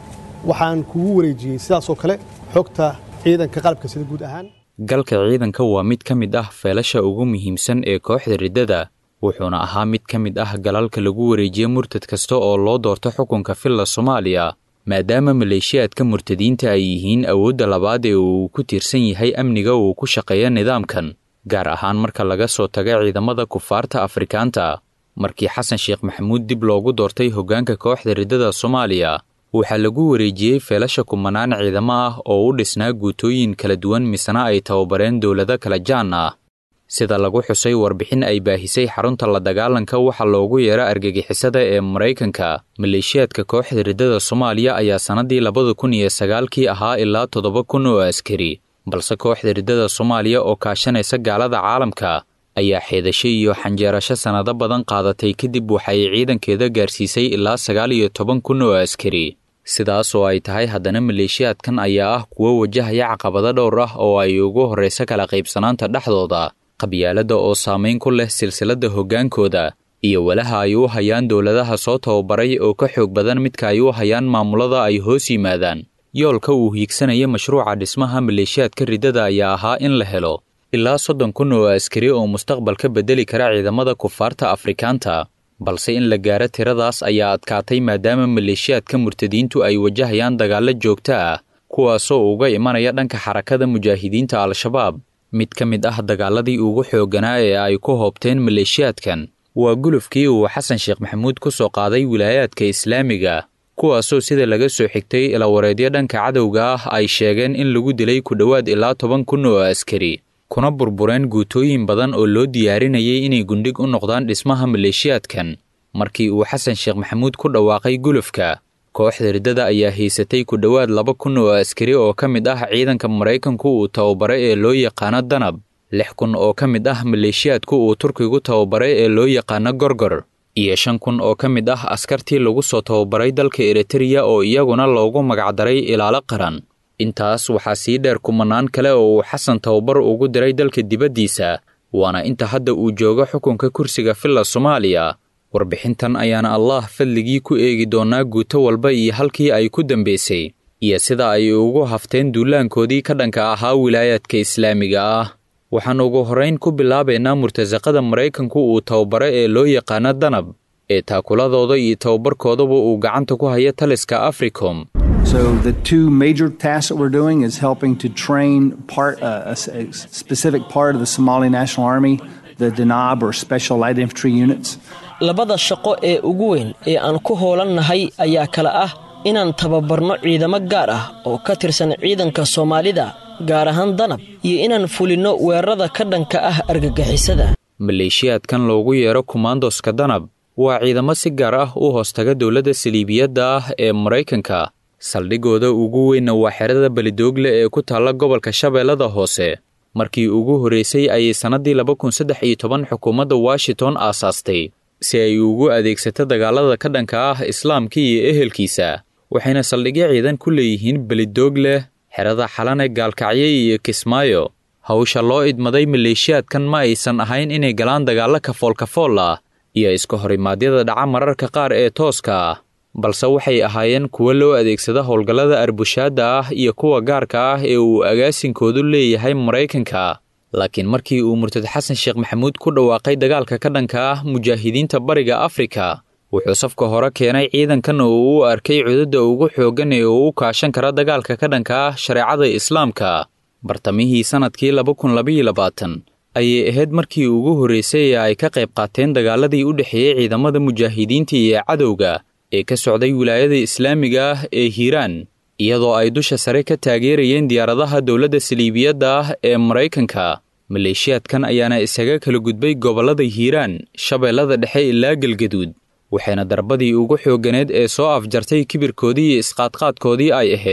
waxaan kugu wareejiyey sidaasoo kale xogta ciidanka qalabka sida guud ahaan galka ciidanka waa mid ka mid ah feelasha ugu muhiimsan ee kooxda riddada wuxuuna ahaa mid ka mid ah galalka lagu wareejiye murtad kasta oo loo doorto xukunka filla soomaaliya maadaama maleeshiyaadka murtadiinta ay yihiin awoodda labaad ee uu ku tiirsan yahay amniga uu ku shaqeeya nidaamkan gaar ahaan marka laga soo taga ciidamada kufaarta afrikaanta markii xasan sheekh maxamuud dib loogu doortay hoggaanka kooxda riddada soomaaliya waxaa lagu wareejiyey feelasha kumanaan ciidamo ah oo u dhisnaa guutooyin kala duwan misena ay tababareen dowlado kala jaan ah sida lagu xusay warbixin ay baahisay xarunta la dagaalanka waxa loogu yeero argagixisada ee maraykanka maleeshiyaadka kooxda riddada soomaaliya ayaa sannadii labada kun iyo sagaalkii ahaa ilaa toddoba kun oo askari balse kooxda riddada soomaaliya oo kaashanaysa gaalada caalamka ayaa xeedashay iyo xanjeerasho sannado badan qaadatay kadib waxay ciidankeeda gaarsiisay ilaa sagaal iyo toban kun oo askari sidaas oo ay tahay haddana maleeshiyaadkan ayaa ah kuwo wajahaya caqabado dhowr ah oo ay ugu horrayso kala qaybsanaanta dhexdooda qabyaaladda oo saamayn ku leh silsiladda hoggaankooda iyo walaha ay u hayaan dowladaha soo tababaray oo ka xoog badan midka ay u hayaan maamulada ay hoos yimaadaan yoolka uu hiigsanaya mashruuca dhismaha maleeshiyaadka riddada ayaa ahaa in la helo ilaa soddon kun oo askari oo mustaqbalka beddeli kara ciidamada kufaarta afrikaanta balse in la gaaro tiradaas ayaa adkaatay maadaama maleeshiyaadka murtadiintu ay wajahayaan dagaallo joogto ah kuwaasoo uga imanaya dhanka xarakada mujaahidiinta al-shabaab mid ka mid ah dagaaladii ugu xoogganaa ee ay ku hoobteen maleeshiyaadkan waa gulufkii uu xasan sheekh maxamuud ku soo qaaday wilaayaadka islaamiga kuwaasoo sida laga soo xigtay ilawareedyo dhanka cadowga ah ay sheegeen in lagu dilay ku dhowaad ilaa toban kun oo askari kuna burbureen guutooyin badan oo loo diyaarinayay inay gundhig u noqdaan dhismaha maleeshiyaadkan markii uu xasan sheekh maxamuud ku dhawaaqay gulufka kooxda riddada ayaa haysatay ku dhowaad laba kun oo askari oo ka mid ah ciidanka maraykanku uu tababaray ee loo yaqaano danab lix kun oo ka mid ah maleeshiyaadku uu turkigu tababaray ee loo yaqaano gorgor iyo shan kun oo ka mid ah askartii lagu soo tababaray dalka eritreya oo iyaguna loogu magacdaray ilaalo qaran intaas waxaa sii dheer kumanaan kale oo uu xasan tababar ugu diray dalka dibaddiisa waana inta hadda uu joogo xukunka kursiga filla soomaaliya warbixintan ayaana allah fadligii ku eegi doonaa guuto walba iyo halkii ay ku dambaysay iyo sida ay ugu hafteen duulaankoodii ka dhanka ahaa wilaayaadka islaamiga ah waxaan ugu horrayn ku bilaabaynaa murtasaqada maraykanku uu tababaro ee loo yaqaano danab ee taakuladooda iyo tababarkoodaba uu gacanta ku haya taliska africom So the two major tasks that we're doing is helping to train part uh, a, a specific part of the Somali National Army, the Danab or Special Light Infantry Units. labada shaqo ee ugu weyn ee aan ku hoolannahay ayaa kale ah inaan tababarno ciidamo gaar ah oo ka tirsan ciidanka soomaalida gaar ahaan danab iyo inaan fulinno weerarada ka dhanka ah argagixisada maleeshiyaadkan loogu yeero kumaandoska danab waa ciidamo si gaar ah u hoostaga dowladda saliibiyadda ah ee maraykanka saldhigooda ugu weynna waa xerada belidoogle ee ku taalla gobolka shabeellada hoose markii ugu horraysay ayay sannaddii laba kun saddex iyo toban xukuumadda washington aasaastay si ay ugu adeegsato dagaalada ka dhanka ah islaamka iyo ehelkiisa waxayna saldhigyo ciidan ku leeyihiin belidoogle xerada xalane gaalkacyo iyo kismaayo hawsha loo idmaday maleeshiyaadkan ma aysan ahayn inay galaan dagaallo kafoolkafool ah iyo iska horimaadyada dhaca mararka qaar ee tooska ah balse waxay ahaayeen kuwo loo adeegsada howlgallada arbushaadda ah iyo kuwa gaarka ah ee uu agaasinkoodu leeyahay maraykanka laakiin markii uu murtad xasan sheekh maxamuud ku dhawaaqay dagaalka ka dhanka ah mujaahidiinta bariga afrika wuxuu safka hore keenay ciidankan oo u arkay cududda ugu xooggan ee uu u kaashan kara dagaalka ka dhanka ah shareecada islaamka bartamihii sannadkii laba kun labaiyo labaatan ayay ahayd markii ugu horraysay ee ay ka qayb qaateen dagaaladii u dhexeeyey ciidamada mujaahidiinta iyo cadowga ee ka socday wilaayada islaamiga ah ee hiiraan iyadoo ay dusha sare ka taageerayeen diyaaradaha dowladda saliibiyadda ah ee maraykanka maleeshiyaadkan ayaana isaga kala gudbay gobollada hiiraan shabeellada dhexe ilaa galgaduud waxayna darbadii ugu xoogganeed ee soo afjartay kibirkoodii iyo isqaadqaadkoodii ay ahayd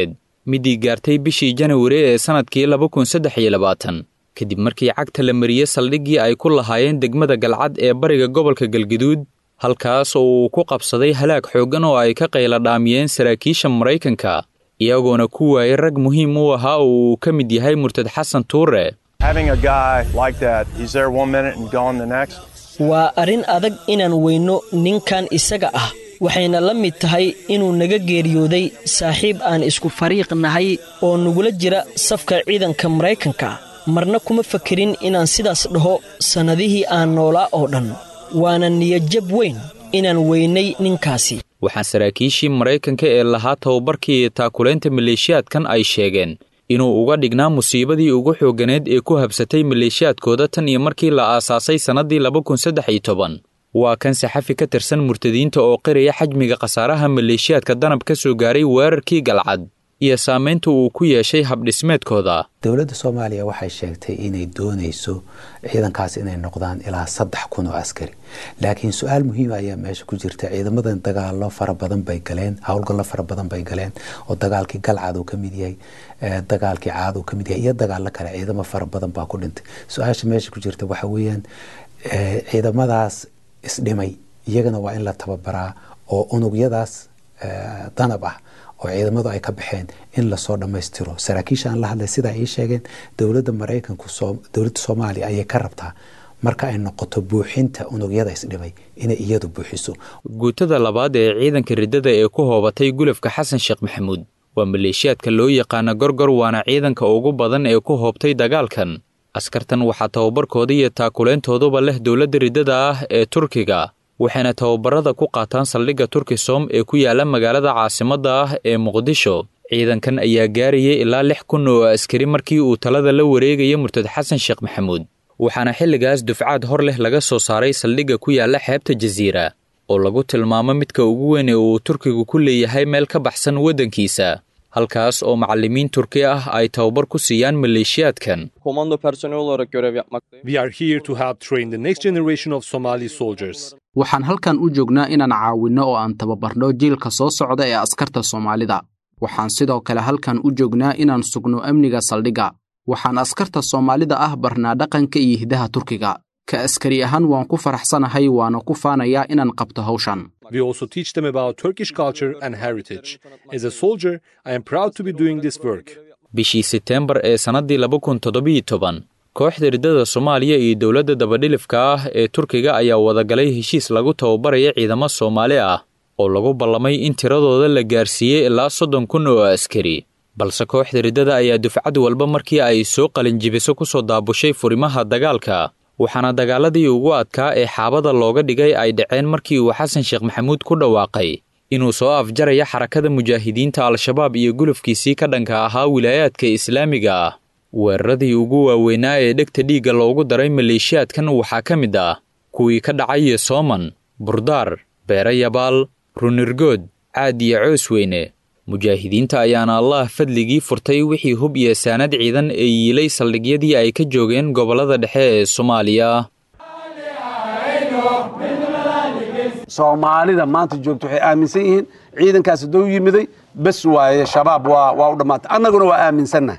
midii gaartay bishii janawari ee sannadkii laba kun saddex iyo labaatan kadib markii cagta la mariyey saldhiggii ay ku lahaayeen degmada galcad ee bariga gobolka galgaduud halkaas oo uu ku qabsaday halaag xooggan oo ay ka qayla dhaamiyeen saraakiisha maraykanka iyagoona ku waayay rag muhiim u ahaa oo uu ka mid yahay murtad xasan tuure waa arrin adag inaan weyno ninkan isaga ah waxayna la mid tahay inuu naga geeriyooday saaxiib aan isku fariiq nahay oo nagula jira safka ciidanka maraykanka marna kuma fakerin inaan sidaas dhaho sannadihii aan noolaa oo dhan waana niyadjab weyn inaan weynay ninkaasi waxaa saraakiishii maraykanka ee lahaa tababarkii iyo taakulaynta maleeshiyaadkan ay sheegeen inuu uga dhignaa musiibadii ugu xoogganeed ee ku habsatay maleeshiyaadkooda tan iyo markii la aasaasay sannaddii laba kun saddex iyo toban waa kan saxafi ka tirsan murtadiinta oo qiraya xajmiga khasaaraha maleeshiyaadka danab ka soo gaaray weerarkii galcad iyo saamaynta uu ku yeeshay habdhismeedkooda dowladda soomaaliya waxay sheegtay inay doonayso ciidankaas inay noqdaan ilaa saddex kun oo askari laakiin su-aal muhiima ayaa meesha ku jirta ciidamadan dagaalo fara badan bay galeen howlgallo fara badan bay galeen oo dagaalkii galcad uu ka mid yahay dagaalkii caad uu ka mid yahay iyo dagaalo kale ciidamo fara badan baa ku dhintay su-aasha meesha ku jirta waxa weeyaan ciidamadaas isdhimay iyagana waa in la tababaraa oo unugyadaas danab ah oo ciidamadu ay ka baxeen in lasoo dhammaystiro saraakiisha aan la hadlay sidaa ii sheegeen dowladda maraykanku dowladda soomaaliya ayay ka rabtaa marka ay noqoto buuxinta unugyada isdhimay inay iyadu buuxiso guutada labaad ee ciidanka riddada ee ku hoobatay gulafka xasan sheekh maxamuud waa maleeshiyaadka loo yaqaana gorgor waana ciidanka ugu badan ee ku hoobtay dagaalkan askartan waxaa tababarkooda iyo taakuleyntooduba leh dowladda riddada ah ee turkiga waxayna tababarada ku qaataan saldhigga turkisom ee ku yaala magaalada caasimadda ah ee muqdisho ciidankan ayaa gaarayay ilaa lix kun oo askari markii uu talada la wareegaya murtad xasan sheekh maxamuud waxaana xilligaas dufcaad hor leh laga soo saaray saldhigga ku yaala xeebta jasiira oo lagu tilmaamo midka ugu weyn ee uu turkigu ku leeyahay meel ka baxsan waddankiisa halkaas oo macallimiin turki ah ay tababar ku siiyaan maleeshiyaadkan waxaan halkan u joognaa inaan caawinno oo aan tababarno jiilka soo socda ee askarta soomaalida waxaan sidoo kale halkan u joognaa inaan sugno amniga saldhigga waxaan askarta soomaalida ah barnaa dhaqanka iyo hiddaha turkiga ka askari ahaan waan ku faraxsanahay waana ku faanayaa inaan qabto hawshan bishii seteembar ee sannaddii laba kun toddobiyo toban kooxda riddada soomaaliya iyo dowladda dabadhilifka ah ee turkiga ayaa wadagalay heshiis lagu tababaraya ciidamo soomaali ah oo lagu ballamay in tiradooda la gaarsiiyey ilaa soddon kun oo askari balse kooxda riddada ayaa dufcad walba markii ay soo qalinjibiso ku soo daabushay furimaha dagaalka waxaana dagaaladii ugu adkaa ee xaabada looga dhigay ay dhaceen markii uu xasan sheekh maxamuud ku dhawaaqay inuu soo afjaraya xarakada mujaahidiinta al-shabaab iyo gulufkiisii ka dhanka ahaa wilaayaadka islaamiga ah weeraradii ugu waaweynaa ee dhegta dhiigga loogu daray maleeshiyaadkan waxaa ka mid ah kuwii ka dhacay sooman burdaar beere yabaal runirgood caad iyo coos weyne mujaahidiinta ayaana allah fadligii furtay wixii hub iyo saanad ciidan ee yiilay saldhigyadii ay ka joogeen gobollada dhexe ee soomaaliya soomaalida maanta joogta waxay aaminsan yihiin ciidankaas hadduu yimiday bes waaye shabaab waa waa u dhammaantay annaguna waa aaminsannahay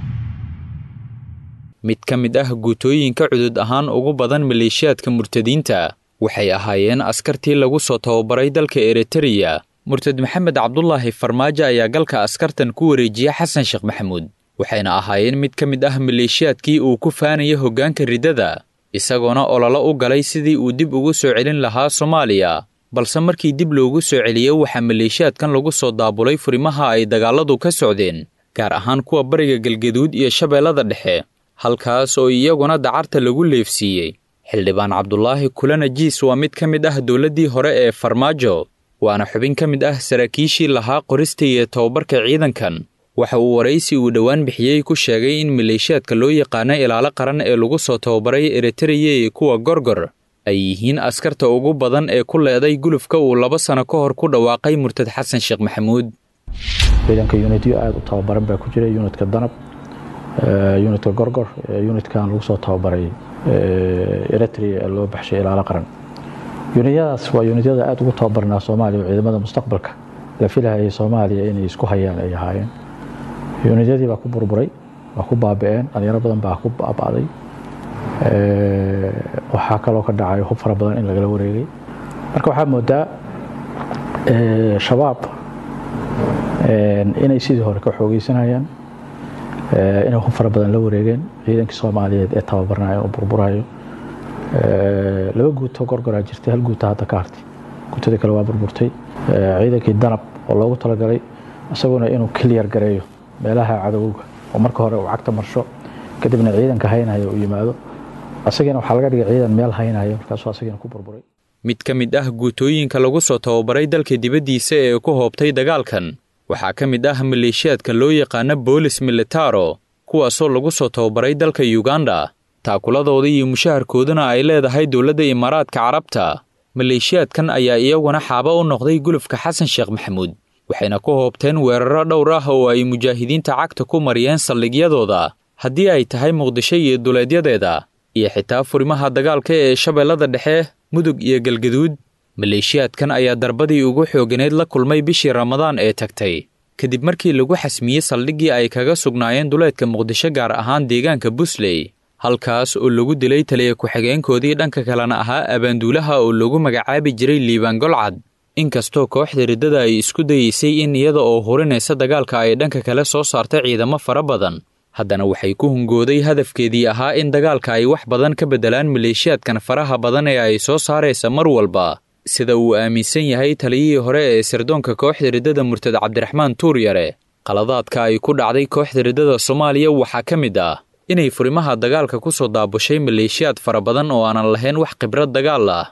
mid ka mid ah guutooyinka cudud ahaan ugu badan maleeshiyaadka murtadiinta waxay ahaayeen askartii lagu soo tababaray dalka eritreya murtad maxamed cabdulaahi farmaajo ayaa galka askartan ku wareejiyey xasan sheekh maxamuud waxayna ahaayeen mid ka mid ah maleeshiyaadkii uu ku faanaya hoggaanka riddada isagoona ololo u galay sidii uu dib ugu soo celin lahaa soomaaliya balse markii dib loogu soo celiyey waxaa maleeshiyaadkan lagu soo daabulay furimaha ay dagaalladu ka socdeen gaar ahaan kuwa bariga galgaduud iyo shabeellada dhexe halkaas oo iyaguna dacarta lagu leefsiiyey xildhibaan cabdulaahi kulana jiis waa mid ka mid ah dowladdii hore ee farmaajo waana xubin ka mid ah saraakiishii lahaa qorista iyo tababarka ciidankan waxa uu waraysi uu dhowaan bixiyey ku sheegay in maleeshiyaadka loo yaqaano ilaalo qaran ee lagu soo tababaray eritreya iyo kuwa gorgor ay yihiin askarta ugu badan ee ku leeday gulufka uu laba sano ka hor ku dhawaaqay murtad xasan sheekh maxamuud ciidanka yunityo aada u tababaran baa ku jira yunitka danab yunitka gorgor yunitkan lagu soo tababaray eritrea ee loo baxshay ilaalo qaran yunityadaas waa yunityada aada ugu tababarnaa soomaaliya oo ciidamada mustaqbalka la filahayay soomaaliya inay isku hayaan ay ahaayeen yuunidyadii baa ku burburay waa ku baabi'een dhalinyaro badan baa ku baaba'day waxaa kaloo ka dhacay hub fara badan in lagala wareegay marka waxaa moodaa shabaab inay sidii hore ka xoogeysanayaan inay hub fara badan la wareegeen ciidankii soomaaliyeed ee tababarnayo oo burburayo laba guuto gorgoraa jirtay hal guuta hadda ka hartay guutadii kale waa burburtay ciidankii danab oo loogu talagalay isaguna inuu kiliyar gareeyo meelaha cadowga oo marka hore uu cagta marsho kadibna ciidanka haynayo uu yimaado asagina waxaa laga dhigay ciidan meel haynayo markaasuu asagina ku burburay mid ka mid ah guutooyinka lagu soo tababaray dalka dibaddiisa ee ku hoobtay dagaalkan waxaa ka mid ah maleeshiyaadka loo yaqaano boolis militaro kuwaasoo lagu soo tababaray dalka yuganda taakuladooda iyo mushaharkooduna ay leedahay dowladda imaaraadka carabta maleeshiyaadkan ayaa iyaguna xaaba u noqday gulufka xasan sheekh maxamuud waxayna ku hoobteen weeraro dhowr ah oo ay mujaahidiinta cagta ku mariyeen saldhigyadooda haddii ay tahay muqdisho iyo duleedyadeeda iyo xitaa furimaha dagaalka ee shabeellada dhexe mudug iyo galgaduud maleeshiyaadkan ayaa darbadii ugu xooganeyd la kulmay bishii ramadaan ee tagtay kadib markii lagu xasmiyey saldhiggii ay kaga sugnaayeen duleedka muqdisho gaar ahaan deegaanka busley halkaas oo lagu dilay taliya ku-xigeenkoodii dhanka kalena ahaa abaanduulaha oo lagu magacaabi jiray liibaan golcad inkastoo kooxda riddada ay isku dayeysay in iyada oo hurinaysa dagaalka ay dhanka kale soo saarta ciidamo fara badan haddana waxay ku hungooday hadafkeedii ahaa in dagaalka ay wax badan ka beddelaan maleeshiyaadkan faraha badan ee ay soo saaraysa mar walba sida uu aaminsan yahay taliyihii hore ee sirdoonka kooxda riddada murtad cabdiraxmaan tuuryare qaladaadka ay ku dhacday kooxda riddada soomaaliya waxaa ka mid ah inay furimaha dagaalka ku soo daabushay maleeshiyaad fara badan oo aanan lahayn wax khibrad dagaal ah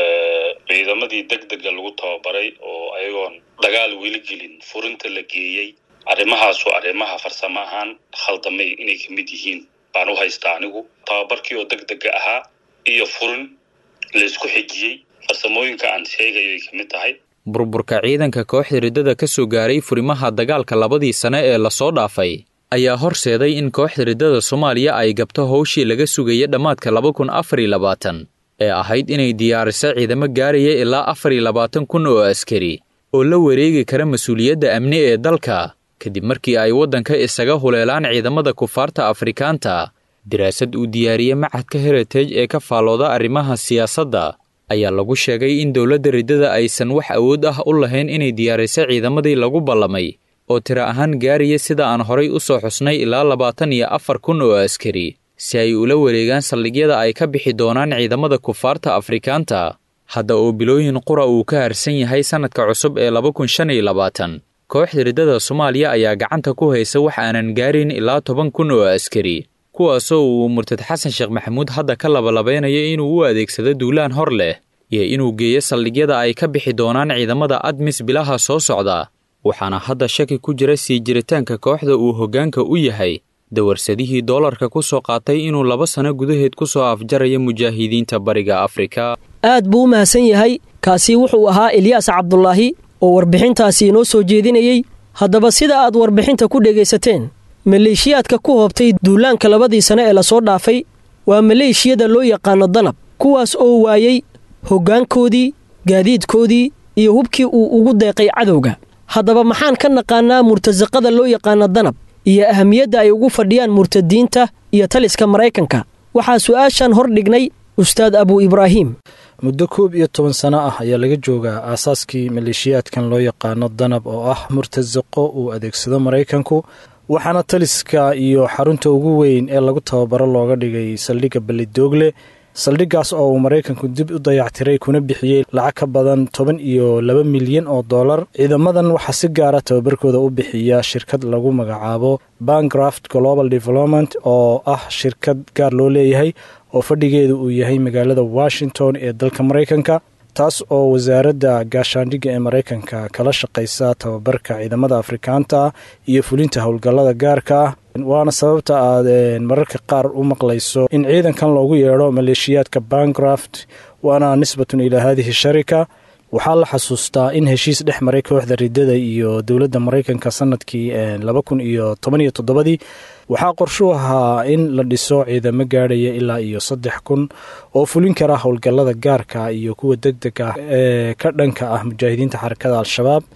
ciidamadii deg dega lagu tababaray oo ayagoon dagaal weli gelin furinta la geeyey arrimahaasu arrimaha farsamo ahaan khaldamay inay ka mid yihiin baan u haystaa anigu tababarkii oo deg dega ahaa iyo furin laysku xijiyey farsamooyinka aan sheegayo ay ka mid tahay burburka ciidanka kooxda riddada ka soo gaaray furimaha dagaalka labadii sane ee lasoo dhaafay ayaa horseeday in kooxda riddada soomaaliya ay gabto howshii laga sugaya dhammaadka laba kun afar iyo labaatan ee ahayd inay diyaariso ciidamo gaaraya ilaa afar iyo labaatan kun oo askari oo la wareegi kara mas-uuliyadda amni ee dalka kadib markii ay waddanka isaga huleelaan ciidamada kufaarta afrikaanta daraasad uu diyaariyey macadka heritage ee ka faalooda arrimaha siyaasadda ayaa lagu sheegay in dowladda riddada aysan wax awood ah u lahayn inay diyaariso ciidamadii lagu ballamay oo tiro ahaan gaaraya sida aan horay u soo xusnay ilaa labaatan iyo afar kun oo askari si ay ula wareegaan saldhigyada ay ka bixi doonaan ciidamada kufaarta afrikaanta hadda oo bilooyin qura uu ka harsan yahay sannadka cusub ee laba kun shan iyo labaatan kooxda riddada soomaaliya ayaa gacanta ku haysa wax aanan gaarin ilaa toban kun oo askari kuwaasoo uu murtad xasan sheekh maxamuud hadda ka labalabeynayo inuu u adeegsado duulaan hor leh iyo inuu geeyo saldhigyada ay ka bixi doonaan ciidamada admis bilaha soo socda waxaana hadda shaki ku jira sii jiritaanka kooxda uu hoggaanka u yahay dawarsadihii doolarka ku soo qaatay inuu laba sano gudaheed ku soo afjarayo mujaahidiinta bariga afrika aad buu u mahadsan yahay kaasi wuxuu ahaa ilyaas cabdulaahi oo warbixintaasi inoo soo jeedinayey haddaba sida aad warbixinta ku dhegaysateen maleeshiyaadka ku hoobtay duulaanka labadii sane ee lasoo dhaafay waa maleeshiyada loo yaqaano danab kuwaas oo waayey hoggaankoodii gaadiidkoodii iyo hubkii uu ugu deeqay cadowga haddaba maxaan ka naqaannaa murtasaqada loo yaqaano danab iyo ahamiyadda ay ugu fadhiyaan murtadiinta iyo taliska maraykanka waxaa su'aashan hor dhignay ustaad abu ibraahim muddo koob iyo toban sano ah ayaa laga joogaa aasaaskii maleeshiyaadkan loo yaqaano danab oo ah murtasaqo uu adeegsado maraykanku waxaana taliska iyo xarunta ugu weyn ee lagu tababaro looga dhigay saldhigga ballidoogle saldhiggaas oo uu maraykanku dib u dayactiray kuna bixiyey lacag ka badan toban iyo laba milyan oo dollar ciidamadan waxaa si gaara tababarkooda u bixiya shirkad lagu magacaabo bangraft global development oo ah shirkad gaar loo leeyahay oo fadhigeedu uu yahay magaalada washington ee dalka maraykanka taas oo wasaaradda gaashaandhigga ee maraykanka kala shaqaysa tababarka ciidamada afrikaanta iyo fulinta howlgallada gaarka ah waana sababta aad mararka qaar u maqlayso in ciidankan loogu yeedho maleeshiyaadka bangraft waana nisbatun ilaa haadihi sharika waxaa la xasuustaa in heshiis dhex maray kooxda riddada iyo dowladda maraykanka sanadkii laba kun iyo toban iyo toddobadii waxaa qorshuu ahaa in la dhiso ciidamo gaadhaya ilaa iyo saddex kun oo fulin kara howlgallada gaarka iyo kuwa deg deg ah ee ka dhanka ah mujaahidiinta xarakada al-shabaab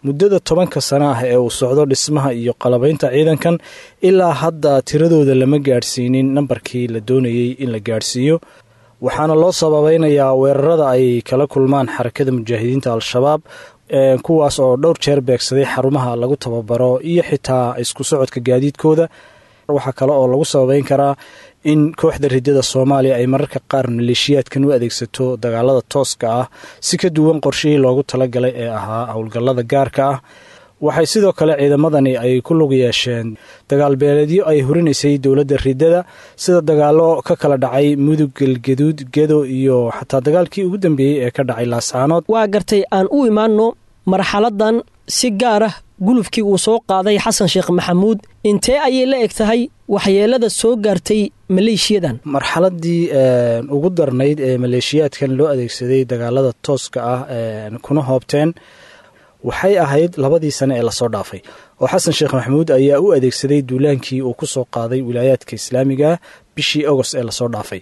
muddada tobanka sana ah ee uu socdo dhismaha iyo qalabaynta ciidankan ilaa hadda tiradooda lama gaadhsiinin nambarkii la doonayey in la gaadhsiiyo waxaana loo sababeynayaa weerarada ay kala kulmaan xarakada mujaahidiinta al-shabaab kuwaas oo dhowr jeer beegsaday xarumaha lagu tababaro iyo xitaa isku socodka gaadiidkooda waxaa kale oo lagu sababeyn karaa in kooxda ridada soomaaliya ay mararka qaar maleeshiyaadkan u adeegsato dagaalada tooska ah si ka duwan qorshihii loogu talagalay ee ahaa howlgallada gaarka ah waxay sidoo kale ciidamadani ay ku lug yeesheen dagaalbeeleedyo ay hurinaysay dowladda ridada sida dagaalo ka kala dhacay mudug galgaduud gedo iyo xataa dagaalkii ugu dambeeyey ee ka dhacay laascaanood waa gartay aan u imaanno marxaladan si gaar ah gulufkii uu soo qaaday xasan sheekh maxamuud intee ayay la eg tahay waxyeelada soo gaartay maleeshiyadan marxaladii ugu darnayd ee maleeshiyaadkan loo adeegsaday dagaalada tooska ah kuna hoobteen waxay ahayd labadii sane ee lasoo dhaafay oo xasan sheekh maxamuud ayaa u adeegsaday duulaankii uu ku soo qaaday wilaayaadka islaamiga bishii agost ee lasoo dhaafay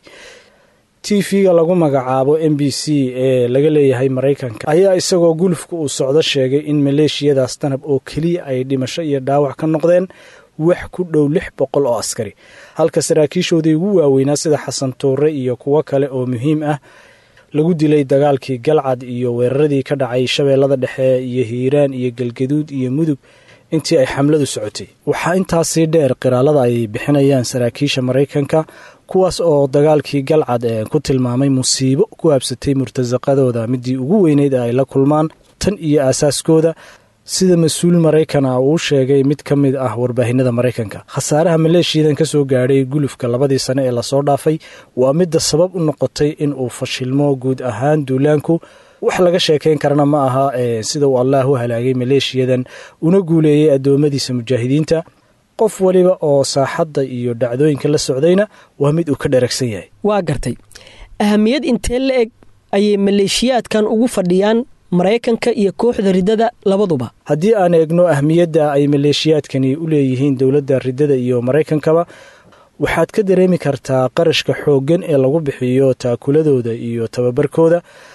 t v-ga lagu magacaabo m b c ee laga leeyahay maraykanka ayaa isagoo gulufka uu socdo sheegay in maleeshiyadaas danab oo keliya ay dhimasho iyo dhaawac ka noqdeen wax ku dhow lix boqol oo askari halka saraakiishoodii ugu waaweynaa sida xasan tuure iyo kuwo kale oo muhiim ah lagu dilay dagaalkii galcad iyo weeraradii ka dhacay shabeellada dhexe iyo hiiraan iyo galgaduud iyo mudug intii ay xamladu socotay waxaa intaasii dheer qiraalada ay bixinayaan saraakiisha maraykanka kuwaas oo dagaalkii galcad ee ku tilmaamay musiibo ku habsatay murtasaqadooda midii ugu weyneyd ay la kulmaan tan iyo aasaaskooda sida mas-uul maraykan ah uu sheegay mid ka mid ah warbaahinada maraykanka khasaaraha maleeshiyadan ka soo gaadhay gulufka labadii sane ee lasoo dhaafay waa midda sabab u noqotay in uu fashilmo guud ahaan duulaanku wax laga sheekayn karana ma aha sida uu allaah u halaagay maleeshiyadan una guuleeyey addoommadiisa mujaahidiinta qof waliba oo saaxadda iyo dhacdooyinka la socdayna waa mid uu ka dheragsan yahay waa gartay ahamiyad intee la eg ayay maleeshiyaadkan ugu fadhiyaan maraykanka iyo kooxda ridada labaduba haddii aan eegno ahmiyadda ay maleeshiyaadkani u leeyihiin dowladda ridada iyo maraykankaba waxaad ka dareemi kartaa qarashka xooggan ee lagu bixiyo taakuladooda iyo tababarkooda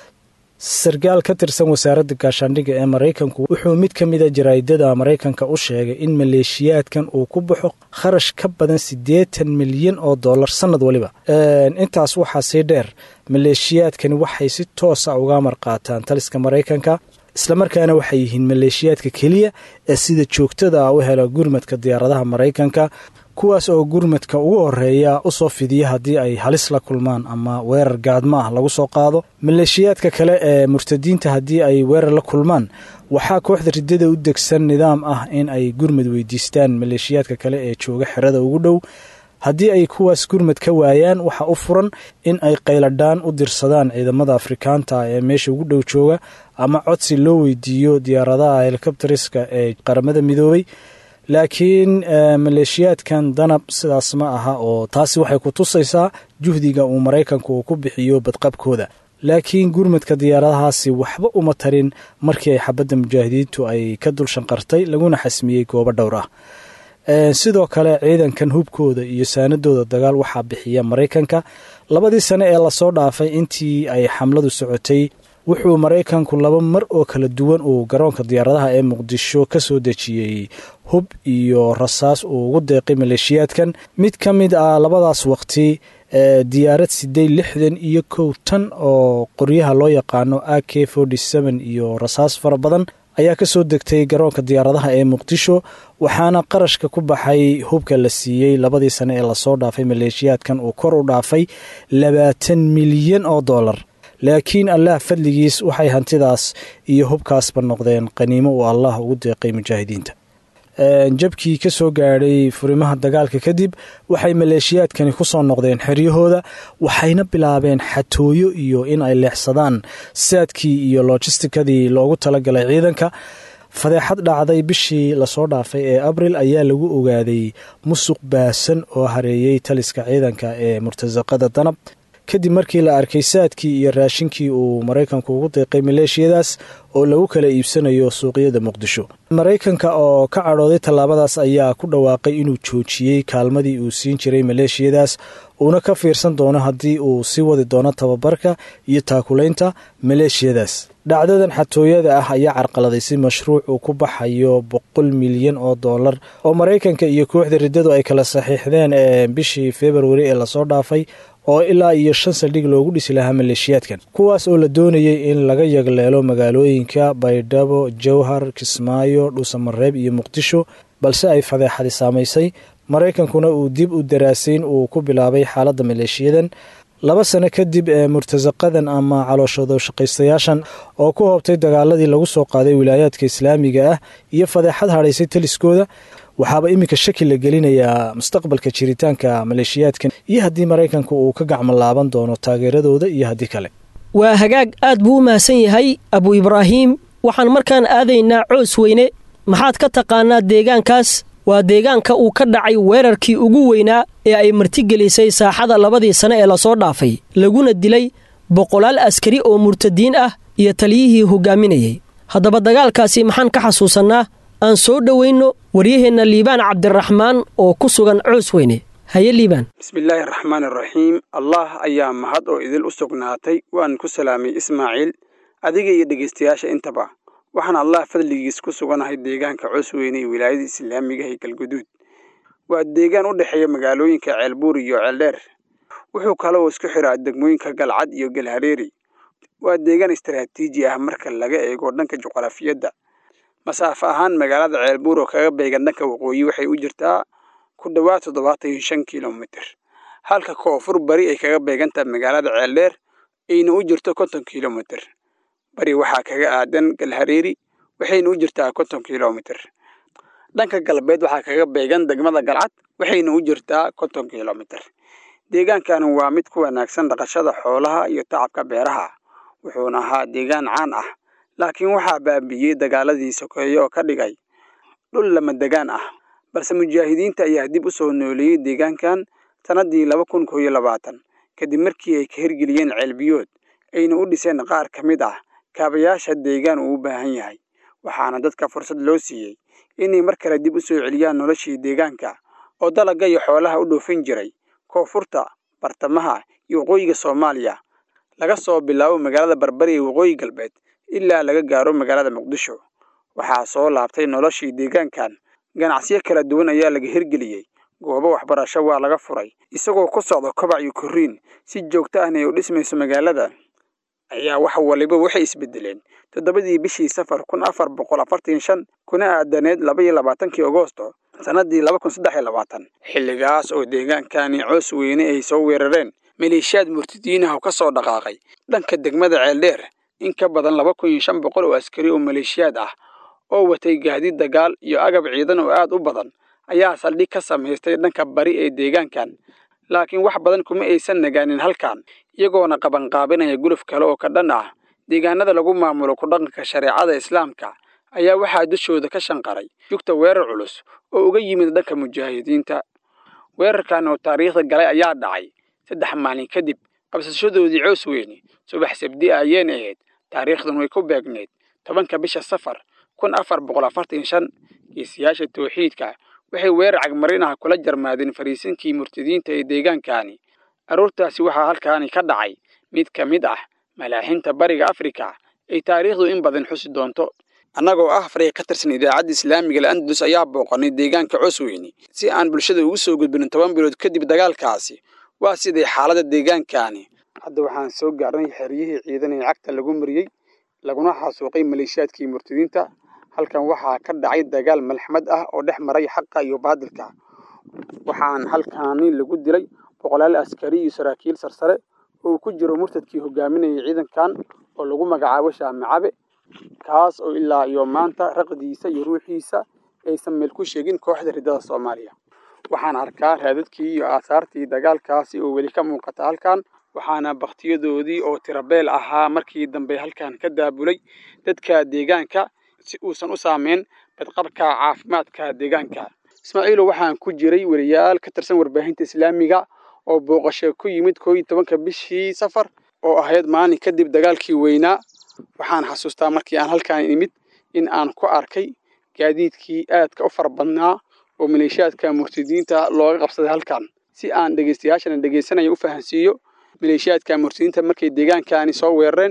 sarkaal ka tirsan wasaaradda gaashaandhigga ee maraykanku wuxuu mid ka mida jaraa'idada maraykanka u sheegay in maleeshiyaadkan uu ku baxo kharash ka badan siddeetan milyan oo dollar sannad waliba intaas waxaa sii dheer maleeshiyaadkani waxay si toosa uga marqaataan taliska maraykanka islamarkaana waxay yihiin maleeshiyaadka keliya ee sida joogtada ah u hela gurmadka diyaaradaha maraykanka kuwaas oo gurmadka ugu horeeya usoo fidiya haddii ay halis la kulmaan ama weerar gaadmo ah lagu soo qaado maleeshiyaadka kale ee murtadiinta haddii ay weerar la kulmaan waxaa kooxda ridada u degsan nidaam ah in ay gurmad weydiistaan maleeshiyaadka kale ee jooga xerada ugu dhow haddii ay kuwaas gurmad ka waayaan waxaa u furan in ay qayladhaan u dirsadaan ciidamada afrikaanta ee meesha ugu dhow jooga ama codsi loo weydiiyo diyaaradaha helikobteriska ee qaramada midoobay laakiin maleeshiyaadkan danab sidaas ma aha oo taasi waxay ku tusaysaa juhdiga uu maraykanku uu ku bixiyo badqabkooda laakiin gurmadka diyaaradahaasi waxba uma tarin markii ay xabadda mujaahidiintu ay ka dul shanqartay laguna xasmiyey goobo dhowr ah sidoo kale ciidankan hubkooda iyo saanadooda dagaal waxaa bixiya maraykanka labadii sane ee lasoo dhaafay intii ay xamladu socotay wuxuu maraykanku laba mar oo kala duwan uu garoonka diyaaradaha ee muqdisho ka soo dejiyey hub iyo rasaas uu ugu deeqay maleeshiyaadkan mid ka mid ah labadaas waqti diyaarad sideed lixdan iyo kow tan oo qoryaha loo yaqaano a k forty seven iyo rasaas fara badan ayaa ka soo degtay garoonka diyaaradaha ee muqdisho waxaana qarashka ku baxay hubka la siiyey labadii sane ee lasoo dhaafay maleeshiyaadkan uu kor u dhaafay labaatan milyan oo dollar laakiin allah fadligiis waxay hantidaas iyo hubkaasba noqdeen qaniimo uu allah ugu deeqay mujaahidiinta jabkii ka soo gaadhay furimaha dagaalka kadib waxay maleeshiyaadkani ku soo noqdeen xeryahooda waxayna bilaabeen xatooyo iyo in ay leexsadaan saadkii iyo lojistikadii loogu talagalay ciidanka fadeexad dhacday bishii lasoo dhaafay ee abril ayaa lagu ogaaday musuq baasan oo hareeyey taliska ciidanka ee murtasaqada danab kadib markii la arkay saadkii iyo raashinkii uu maraykanku ugu deeqay maleeshiyadaas oo lagu kala iibsanayo suuqyada muqdisho maraykanka oo ka cadhooday tallaabadaas ayaa ku dhawaaqay inuu joojiyey kaalmadii uu siin jiray maleeshiyadaas uuna ka fiirsan doono haddii uu sii wadi doono tababarka iyo taakulaynta maleeshiyadaas dhacdadan xatooyada ah ayaa carqaladaysay mashruuc uu ku baxayo boqol milyan oo dollar oo maraykanka iyo kooxda riddadu ay kala saxiixdeen bishii februari ee lasoo dhaafay oo ilaa iyo shan saldhig loogu dhisi lahaa maleeshiyaadkan kuwaas oo la doonayay in laga yagleelo magaalooyinka baydhabo jowhar kismaayo dhuusamareeb iyo muqdisho balse ay fadeexadi saamaysay maraykankuna uu dib u daraasayn uu ku bilaabay xaaladda maleeshiyadan laba sano kadib ee murtasaqadan ama calooshado shaqaystayaashan oo ku hoobtay dagaaladii lagu soo qaaday wilaayaadka islaamiga ah iyo fadeexad hadhaysay taliskooda waxaaba iminka shaki la gelinayaa mustaqbalka jiritaanka maleeshiyaadkan iyo haddii maraykanka uu ka gacmo laaban doono taageeradooda iyo haddii kale waa hagaag aad buu u mahadsan yahay abu ibraahiim waxaan markaan aadaynaa coos weyne maxaad ka taqaanaa deegaankaas waa deegaanka uu ka dhacay weerarkii ugu weynaa ee ay martigelisay saaxada labadii sane ee lasoo dhaafay laguna dilay boqolaal askari oo murtadiin ah iyo taliyihii hogaaminayay haddaba dagaalkaasi maxaan ka xasuusannaa aan soo dhowayno waryaheenna liibaan cabdiraxmaan oo ku sugan coos weyne haye liibaan bismillaahi araxmaani araxiim allah ayaa mahad oo idil u sugnaatay waan ku salaamay ismaaciil adiga iyo dhegaystayaasha intaba waxaan allah fadligiis ku suganahay deegaanka coos weyne ee wilaayada islaamiga ee galguduud waa deegaan u dhexeeya magaalooyinka ceelbuur iyo ceeldheer wuxuu kaloo isku xiraa degmooyinka galcad iyo galhareeri waa deegaan istaraatiiji ah marka laga eego dhanka juqrafiyadda masaafo ahaan magaalada ceelbuur oo kaga beegan dhanka waqooyi waxay u jirtaa ku dhowaad toddobaatan iyo shan kilomitir halka koonfur bari ay kaga beegantaha magaalada ceeldheer ayna u jirto konton kilomitir bari waxaa kaga aadan galhareeri waxayna u jirtaa konton kilomitir dhanka galbeed waxaa kaga beegan degmada galcad waxayna u jirtaa konton kilomitir deegaankan waa mid ku wanaagsan dhaqashada xoolaha iyo tacabka beeraha wuxuuna ahaa deegaan caan ah laakiin waxaa baabi'iyey dagaaladii sokeeye oo ka dhigay dhul lama degaan ah balse mujaahidiinta ayaa dib u soo nooleeyey deegaankan sannaddii laba kun koo iyo labaatan kadib markii ay ka hirgeliyeen ceelbiyood ayna u dhiseen qaar ka mid ah kaabayaasha deegaan uu u baahan yahay waxaana dadka fursad loo siiyey inay mar kale dib u soo celiyaan noloshii deegaanka oo dalagga iyo xoolaha u dhoofin jiray koonfurta bartamaha iyo waqooyiga soomaaliya laga soo bilaabo magaalada barbari ee waqooyi galbeed ilaa laga gaaro magaalada muqdisho waxaa soo laabtay noloshii deegaankan ganacsiyo kala duwan ayaa laga hirgeliyey goobo waxbarasho waa laga furay isagoo ku socda kobac iyo korriin si joogto ahna ay u dhismayso magaalada ayaa wax waliba waxay isbedeleen toddobadii bishii safar kun afar boqol afartan shan kuna aadaneed laba iyo labaatankii agoosto sannaddii laba kun saddex iyo labaatan xilligaas oo deegaankani coos weyne ay soo weerareen maleeshiyaad murtadiinaha oo ka soo dhaqaaqay dhanka degmada ceeldheer in ka badan laba kun iyo shan boqol oo askari oo maleeshiyaad ah oo watay gaadiid dagaal iyo agab ciidan oo aad u badan ayaa saldhig ka samaystay dhanka bari ee deegaankan laakiin wax badan kuma aysan nagaanin halkan iyagoona qabanqaabinaya guluf kale oo ka dhan ah deegaanada lagu maamulo ku dhaqanka shareecada islaamka ayaa waxaa dushooda ka shanqaray jugta weerar culus oo uga yimid dhanka mujaahidiinta weerarkan oo taariikhda galay ayaa dhacay saddex maalin kadib qabsashadoodii coos weyne subax sabdi ayeen ahayd taariikhdan way ku beegneyd tobanka bisha safar kun afar boqol afartan shan geesiyaasha tawxiidka waxay weerar cagmarinaha kula jarmaadeen fariisinkii murtadiinta ee deegaankani aroortaasi waxaa halkaani ka dhacay mid ka mid ah malaaxinta bariga afrika ay taariikhdu in badan xusi doonto annagoo ah fariiq ka tirsan idaacadda islaamiga al-andalus ayaa booqanay deegaanka cosweyne si aan bulshada ugu soo gudbinin toban bilood kadib dagaalkaasi waa siday xaaladda deegaankani hadda waxaan soo gaarnay xeryihii ciidan ee cagta lagu mariyey laguna xasuuqay maleeshiyaadkii murtadiinta halkan waxaa ka dhacay dagaal malxmad ah oo dhex maray xaqa iyo baadilka waxaan halkaani lagu dilay boqolaal askari iyo saraakiil sarsare oo uu ku jiro murtadkii hogaaminayay ciidankan oo lagu magacaabo shaamicabe kaas oo ilaa iyo maanta raqdiisa iyo ruuxiisa aysan meel ku sheegin kooxda riddada soomaaliya waxaan arkaa raadadkii iyo aasaartii dagaalkaasi oo weli ka muuqata halkan waxaana bakhtiyadoodii oo tirabeel ahaa markii dambe halkan ka daabulay dadka deegaanka si uusan u saameyn badqabka caafimaadka deegaanka ismaaciilo waxaan ku jiray weriyaal ka tirsan warbaahinta islaamiga oo booqasho ku yimid koo iyo tobanka bishii safar oo ahayd maalin kadib dagaalkii weynaa waxaan xasuustaa markii aan halkaan imid in aan ku arkay gaadiidkii aadka u fara badnaa oo maleeshiyaadka murtadiinta looga qabsaday halkan si aan dhegeystayaashana dhegeysanaya u fahansiiyo maleeshiyaadka murtadiinta markay deegaankani soo weerareen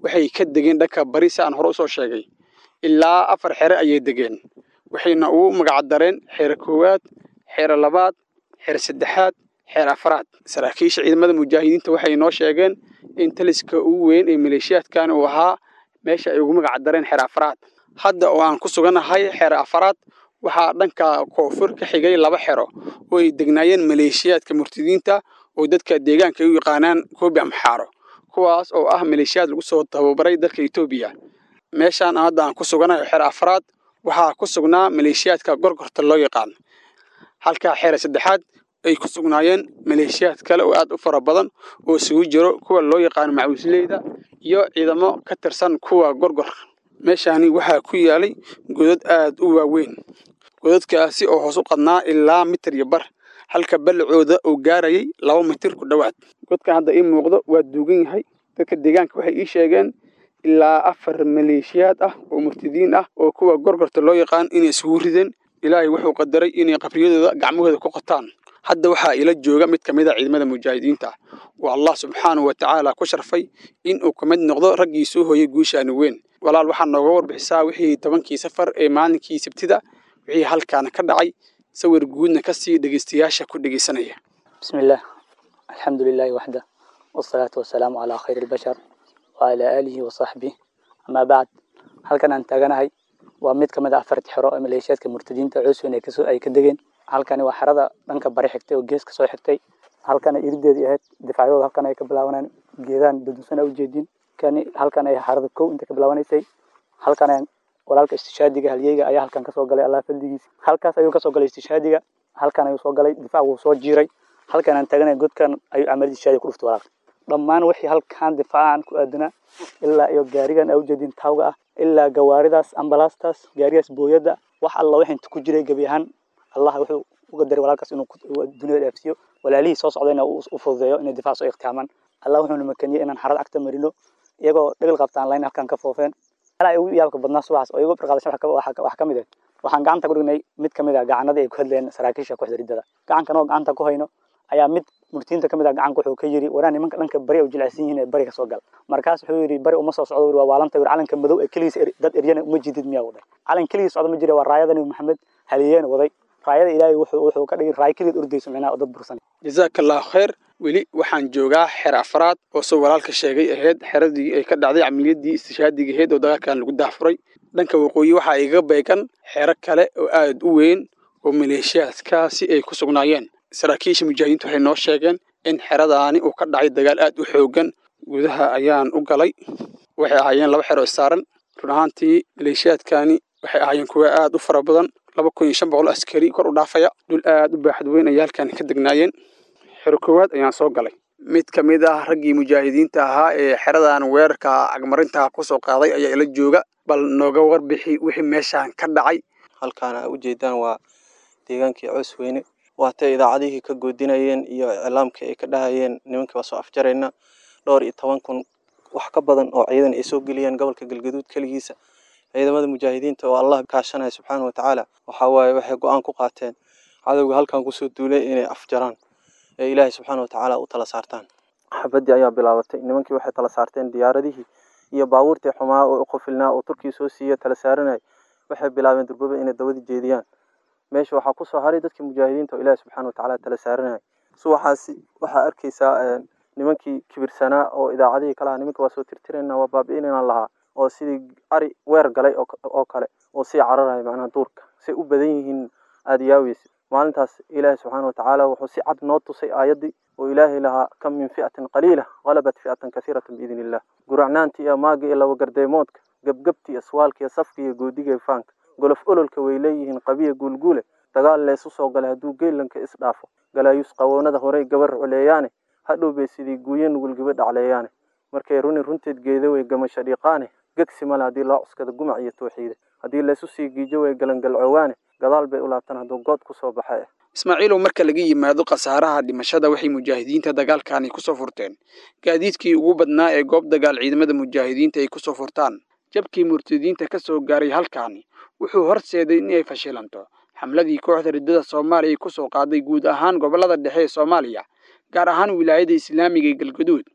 waxay ka degeen dhanka bari si aan hore usoo sheegay ilaa afar xere ayay degeen waxayna ugu magacdareen xeere koowaad xeere labaad xeere saddexaad xeer afraad saraakiisha ciidamada mujaahidiinta waxay noo sheegeen in taliska ugu weyn ee maleeshiyaadkan uu ahaa meesha ay ugu magacdareen xeer afraad hadda oo aan ku suganahay xeer afraad waxaa dhanka koonfur ka xigay laba xero oo ay degnaayeen maleeshiyaadka murtadiinta oo dadka deegaanka ay u yaqaanaan koobi amxaaro kuwaas oo ah maleeshiyaad lagu soo tababaray dalka etoobiya meeshaan hadda aan ku suganahay xeer afraad waxaa ku sugnaa maleeshiyaadka gorgorta loo yaqaan halka xeer saddexaad ay ku sugnaayeen maleeshiyaad kale oo aad u fara badan oo isugu jiro kuwa loo yaqaano macawisleyda iyo ciidamo ka tirsan kuwa gorgor meeshaani waxaa ku yaalay godad aad u waaweyn godadkaasi oo hoos u qadnaa ilaa mitir iyo bar halka ballacooda uu gaarayay laba mitir ku dhowaad godkan hadda ii muuqdo waa duugan yahay dadka deegaanka waxay ii sheegeen ilaa afar maleeshiyaad ah oo murtadiin ah oo kuwa gorgorta loo yaqaan inay isugu rideen ilaahay wuxuu qadaray inay qabriyadooda gacmahooda ku qataan hadda waxaa ila jooga mid ka mid a ciidamada mujaahidiinta oo allah subxaanahu wa tacaala ku sharfay in uu ka mid noqdo raggii soo hooyay guushaani weyn walaal waxaa nooga warbixisaa wixii tobankii safar ee maalinkii sabtida wixii halkaana ka dhacay sawir guudna ka sii dhegeystayaasha ku dhegeysanaya بسم الله الحمد لله وحده والصلاة والسلام على خير البشر وعلى آله وصحبه أما بعد halkan aan taaganahay waa mid ka mid ah afarti xero ee maleeshiyaadka murtadiinta cusub ay kasoo ay ka degeen halkani waa xerada dhanka bari xigtay oo gees ka soo xigtay halkana irideedii ahayd difaacyadooda halkan ay ka bilaabaneen geedaan dudusan a ujeedin kani halkan ay xerada kow inta ka bilaabanaysay halkan walaalka istishaadiga halyeyga ayaa halkan kasoo galay allah fadligiisa halkaas ayuu kasoo galay istishaadiga halkan ayuu soo galay difaac wuu soo jiiray halkan aan taaganay godkan ayuu camalid istishaadiga ku dhuftay walaalka dhammaan wixii halkan difaacan ku aadanaa ilaa iyo gaarigan a ujeedin taawga ah ilaa gawaaridaas ambalaastaas gaarigaas booyadda wax alla wixii inta ku jiray gebi ahaan allah wuxuu uga daray walaalkaas inuu duniyada dhaafsiiyo walaalihii soo socdayna uu u fududeeyo inay difaac soo iqtihaamaan allah wuxuuna makaniyey inaan xarad agta marino iyagoo dhegel qabtaan layn halkan ka foofeen alaa ugu yaabka badnaa subaxaas oo iyagu barqaadashan wax ka mid ah waxaan gacanta ku dhignay mid ka mid ah gacanadii ay ku hadleen saraakiisha kooxda riddada gacankan oo gacanta ku hayno ayaa mid murtiinta ka mid ah gacanka wuxuu ka yiri waraa nimanka dhanka bari u jilicsan yihiin ee bari ka soo gal markaas wuxuu yiri bari uma soo socdo waa waalanta wir calanka madow ee keligiis dad eryana uma jidid miyaa waday calan keligiis socdo ma jira waa raayada nabi maxamed haliyeena waday raayada ilaahay wuxuu wuxuu ka dhigay raay keligeed ordayso micnaha dad bursan jazakallahu khayr weli waxaan joogaa xer afraad oo soo walaalka sheegay ahayd xeradii ay ka dhacday camaliyadii istishaadiga ahayd oo dagaalkan lagu daafuray dhanka waqooyi waxaa igaga beegan xero kale oo aad u weyn oo maleeshiyaadkaasi ay ku sugnaayeen saraakiisha mujaahidiintu waxay noo sheegeen in xeradaani uu ka dhacay dagaal aad u xoogan gudaha ayaan u galay waxay ahaayeen laba xero istaaran run ahaantii maleeshiyaadkani waxay ahaayeen kuwa aad u fara badan laba kun iyo shan boqol askari kor u dhaafaya dhul aad u baaxad weyn ayay halkan ka degnaayeen xero koowaad ayaan soo galay mid ka mid ah raggii mujaahidiinta ahaa ee xeradan weerarka cagmarinta kusoo qaaday ayaa ila jooga bal nooga warbixi wixii meeshaan ka dhacay halkaan aa ujeedaan waa deegaankii coos weyne waatay idaacadihii ka goodinayeen iyo iclaamkii ay ka dhahayeen nimankii waa soo afjarayna dhowr iyo toban kun wax ka badan oo ciidan ay soo geliyeen gobolka galgaduud keligiisa ciidamada mujaahidiinta oo allah kaashanaya subxaana wa tacaala waxaa waaye waxay go-aan ku qaateen cadowga halkan kusoo duulay inay afjaraan ee ilaahay subxaana wa tacaala u tala saartaan xabadii ayaa bilaabatay nimankii waxay tala saarteen diyaaradihii iyo baabuurtii xumaa oo uqufilnaa oo turkii soo siiya tala saaranay waxay bilaabeen durbaba inay dabadii jeediyaan meesha waxaa kusoo haray dadkii mujaahidiinta oo ilaahi subxaana wa tacaala tala saaranaya subaxaasi waxaa arkaysaa nimankii kibirsanaa oo idaacadihii kalaha nimanka waa soo tirtirayna waa baabi'inayna lahaa oo sidii ari weer galay oo kale oo sii cararaya macnaha duurka say u badan yihiin aada yaaweysa maalintaas ilaahi subxaana wa tacaala wuxuu si cad noo tusay aayaddii oo ilaahay lahaa kam min fi'atin qaliila qalabat fi'atan kasiiratan biidn illah guracnaanti iyo maaga iyo laba gardeemoodka gebgebti iyo swaalka iyo safka iyo goodiga iyo faanka golof ololka way leeyihiin qabiya guulguule dagaal leesu soo galay hadduu geelanka isdhaafo galaayus qawoonada horey gabar culeeyaane hadhow bay sidii guuye nugulgiba dhacleeyaane markay runi runteed geeda way gamasha dhiiqaane gegsi male haddii loo cuskada gumac iyo tooxiida haddii laysu sii giijo way galangalcoowaane gadaal bay u laabtaan hadduu good ku soo baxay ismaaciilow marka laga yimaado khasaaraha dhimashada waxay mujaahidiinta dagaalkani kusoo furteen gaadiidkii ugu badnaa ee goob dagaal ciidamada mujaahidiinta ay kusoo furtaan jabkii murtadiinta ka soo gaaray halkaani wuxuu horseeday inay fashilanto xamladii kooxda riddada soomaaliya kusoo qaaday guud ahaan gobollada dhexe ee soomaaliya gaar ahaan wilaayada islaamiga ee galgaduud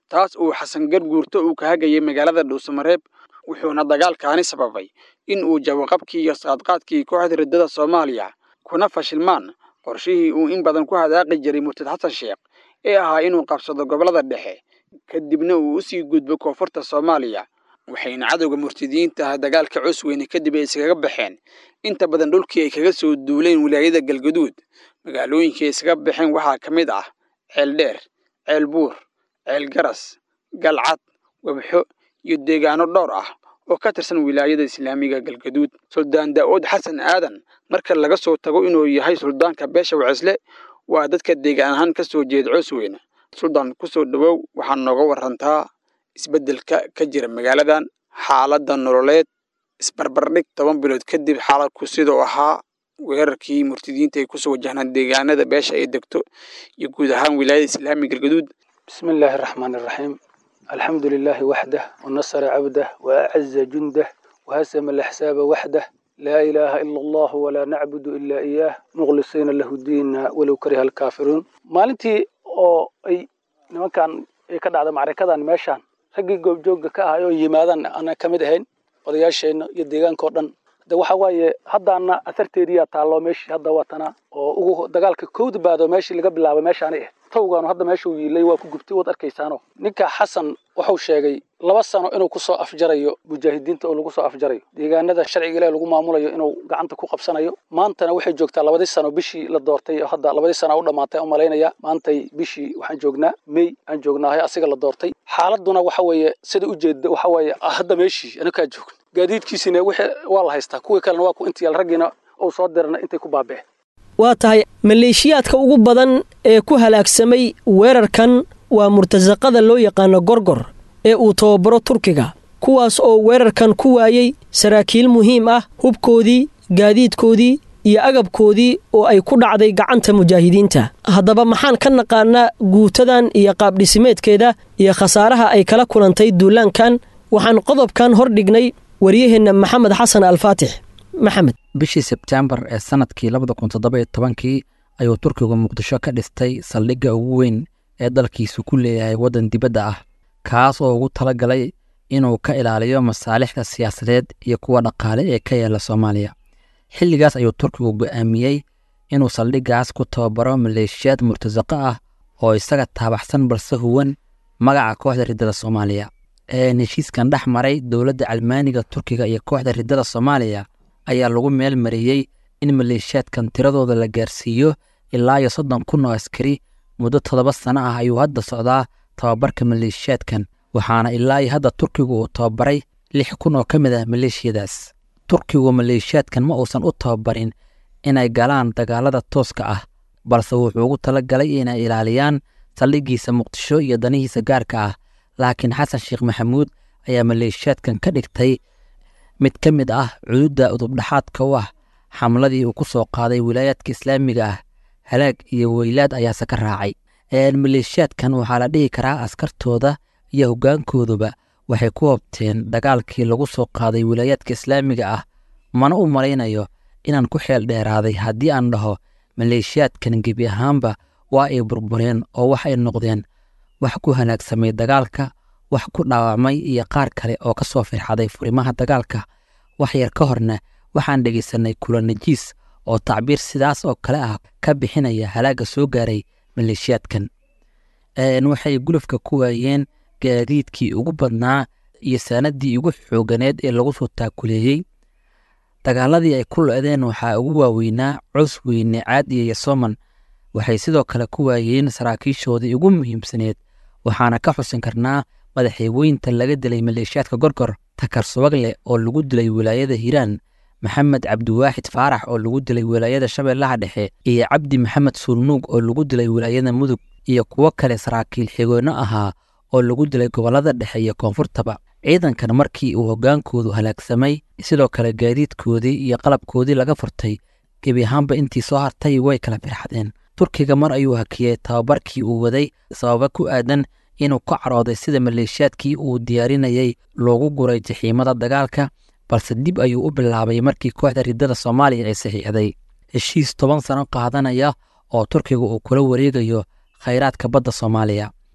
taas uu xasan garguurto uu ka hagayay magaalada dhuusamareeb wuxuuna dagaalkaani sababay in uu jawaqabkii iyo saadqaadkii kooxda riddada soomaaliya kuna fashilmaan qorshihii uu in badan ku hadaaqi jiray murtad xasan sheekh ee ahaa inuu qabsado gobollada dhexe kadibna uu u sii gudbo koonfurta soomaaliya waxayna cadowga murtadiyiinta ah dagaalka cusweyne kadib ay iskaga baxeen inta badan dhulkii ay kaga soo duuleen wilaayada galgaduud magaalooyinkii ay iskaga baxeen waxaa ka mid ah ceel dheer ceel buur ceel garas galcad webxo iyo deegaano dhowr ah oo ka tirsan wilaayada islaamiga galgaduud suldaan daa'uud xasan aadan marka laga soo tago inuu yahay suldaanka beesha wacisle waa dadka deegaan ahaan ka soo jeeda cusweyne suldaan ku soo dhowow waxaa nooga warantaa isbeddelka ka jira magaaladan xaaladda nololeed isbarbardhig toban bilood kadib xaaladku siduu ahaa weerarkii murtadiinta ay kusoo wajahnaan deegaanada beesha ay degto iyo guud ahaan wilaayada islaamiga galgaduud بسم الله الرحمن الرحيم الحمد لله وحده ونصر عبده وأعز جنده وهزم الأحساب وحده لا إله إلا الله ولا نعبد إلا إياه مخلصين له الدين ولو كره الكافرون maalintii oo ay nimankan ay ka dhacda macrakadan meeshaan raggii goobjoogga ka ahay oo yimaadaan ana ka mid ahayn odayaasheenna iyo deegaanka oo dhan de waxa waaye haddaana asarteediyaa taallo meeshii hadda watana oo ugu dagaalka kowda baado meeshii laga bilaabay meeshaanay ahayd tawgaanu hadda meeshuu yiilay waa ku gubtay waad arkaysaano ninka xasan wuxuu sheegay laba sano inuu kusoo afjarayo mujaahidiinta oo lagu soo afjarayo deegaanada sharciga ilaah lagu maamulayo inuu gacanta ku qabsanayo maantana waxay joogtaa labadii sano bishii la doortay oo hadda labadii sano u dhammaatay umalaynaya maantay bishii waxaan joognaa may aan joognaahay asiga la doortay xaaladuna waxa weeye sida ujeeda waxa weeye hadda meeshii anakaa joogno gaadiidkiisina wixii waa la haystaa kuwii kalena waa ku intiyaal raggiina uu soo dirana intay ku baaba'een waa tahay maleeshiyaadka ugu badan ee ku halaagsamay weerarkan waa murtasaqada loo yaqaano gorgor ee uu tababaro turkiga kuwaas oo weerarkan ku waayey saraakiil muhiim ah hubkoodii gaadiidkoodii iyo agabkoodii oo ay ku dhacday gacanta mujaahidiinta haddaba maxaan ka naqaanaa guutadan iyo qaabdhisimeedkeeda iyo khasaaraha ay kala kulantay duulaankan waxaan qodobkan hor dhignay waryaheenna maxamed xasan alfaatix maxamed bishii sebtembar ee sannadkii labada kun toddoba iyo tobankii ayuu turkigu muqdisho ka dhistay saldhigga ugu weyn ee dalkiisu ku leeyahay waddan dibadda ah kaas oo ugu tala galay inuu ka ilaaliyo masaalixda siyaasadeed iyo kuwa dhaqaale ee ka yaala soomaaliya xilligaas ayuu turkigu go'aamiyey inuu saldhiggaas ku tababaro maleeshiyaad murtasaqo ah oo isaga taabaxsan balse huwan magaca kooxda riddada soomaaliya ee heshiiskan dhex maray dowladda calmaaniga turkiga iyo kooxda riddada soomaaliya ayaa lagu meel mariyey in maleeshiyaadkan tiradooda la gaarsiiyo ilaa iyo soddon kun oo askari muddo toddoba sano ah ayuu hadda socdaa tababarka maleeshiyaadkan waxaana ilaa iyo hadda turkigu uu tababaray lix kun oo ka mid ah maleeshiyadaas turkigu maleeshiyaadkan ma uusan u tababarin inay galaan dagaalada tooska ah balse wuxuu ugu tala galay inay ilaaliyaan saldhiggiisa muqdisho iyo danihiisa gaarka ah laakiin xasan sheekh maxamuud ayaa maleeshiyaadkan ka dhigtay mid ka mid ah cududda udubdhaxaadka u ah xamladii uu ku soo qaaday wilaayaadka islaamiga ah halaag iyo weylaad ayaase ka raacay maleeshiyaadkan waxaa la dhihi karaa askartooda iyo hoggaankooduba waxay ku hobteen dagaalkii lagu soo qaaday wilaayaadka islaamiga ah mana u malaynayo inaan ku xeel dheeraaday haddii aan dhaho maleeshiyaadkan gebi ahaanba waa ay burbureen oo wax ay noqdeen wax ku hanaagsamay dagaalka wax ku dhaawacmay iyo qaar kale oo ka soo firxaday furimaha dagaalka wax yar ka horna waxaan dhegaysanay kula najiis oo tacbiir sidaas oo kale ah ka bixinaya halaagga soo gaaray maleeshiyaadkan waxay gulufka ku waayeen gaadiidkii ugu badnaa iyo saanaddii ugu xooganeed ee lagu soo taakuleeyey dagaaladii ay ku lo-deen waxaa ugu waaweynaa cos weyne caad iyo yasoman waxay sidoo kale ku waayeen saraakiishoodii ugu muhiimsaneed waxaana ka xusin karnaa madaxeeweynta laga dilay maleeshiyaadka gorgor takar subagle oo lagu dilay wilaayada hiiraan maxamed cabdiwaaxid faarax oo lagu dilay wilaayada shabeellaha dhexe iyo cabdi maxamed suulnuug oo lagu dilay wilaayada mudug iyo kuwo kale saraakiil xigoono ahaa oo lagu dilay gobollada dhexe iyo koonfurtaba ciidankan markii uu hoggaankoodu halaagsamay sidoo kale gaadiidkoodii iyo qalabkoodii laga furtay gebi ahaanba intii soo hartay way kala firxadeen turkiga mar ayuu hakiyey tababarkii uu waday sababa ku aadan inuu ka carooday sida maleeshiyaadkii uu diyaarinayay loogu guray jaxiimada dagaalka balse dib ayuu u bilaabay markii kooxda riddada soomaaliya ay saxiixday heshiis toban sano qaadanaya oo turkiga uu kula wareegayo khayraadka badda soomaaliya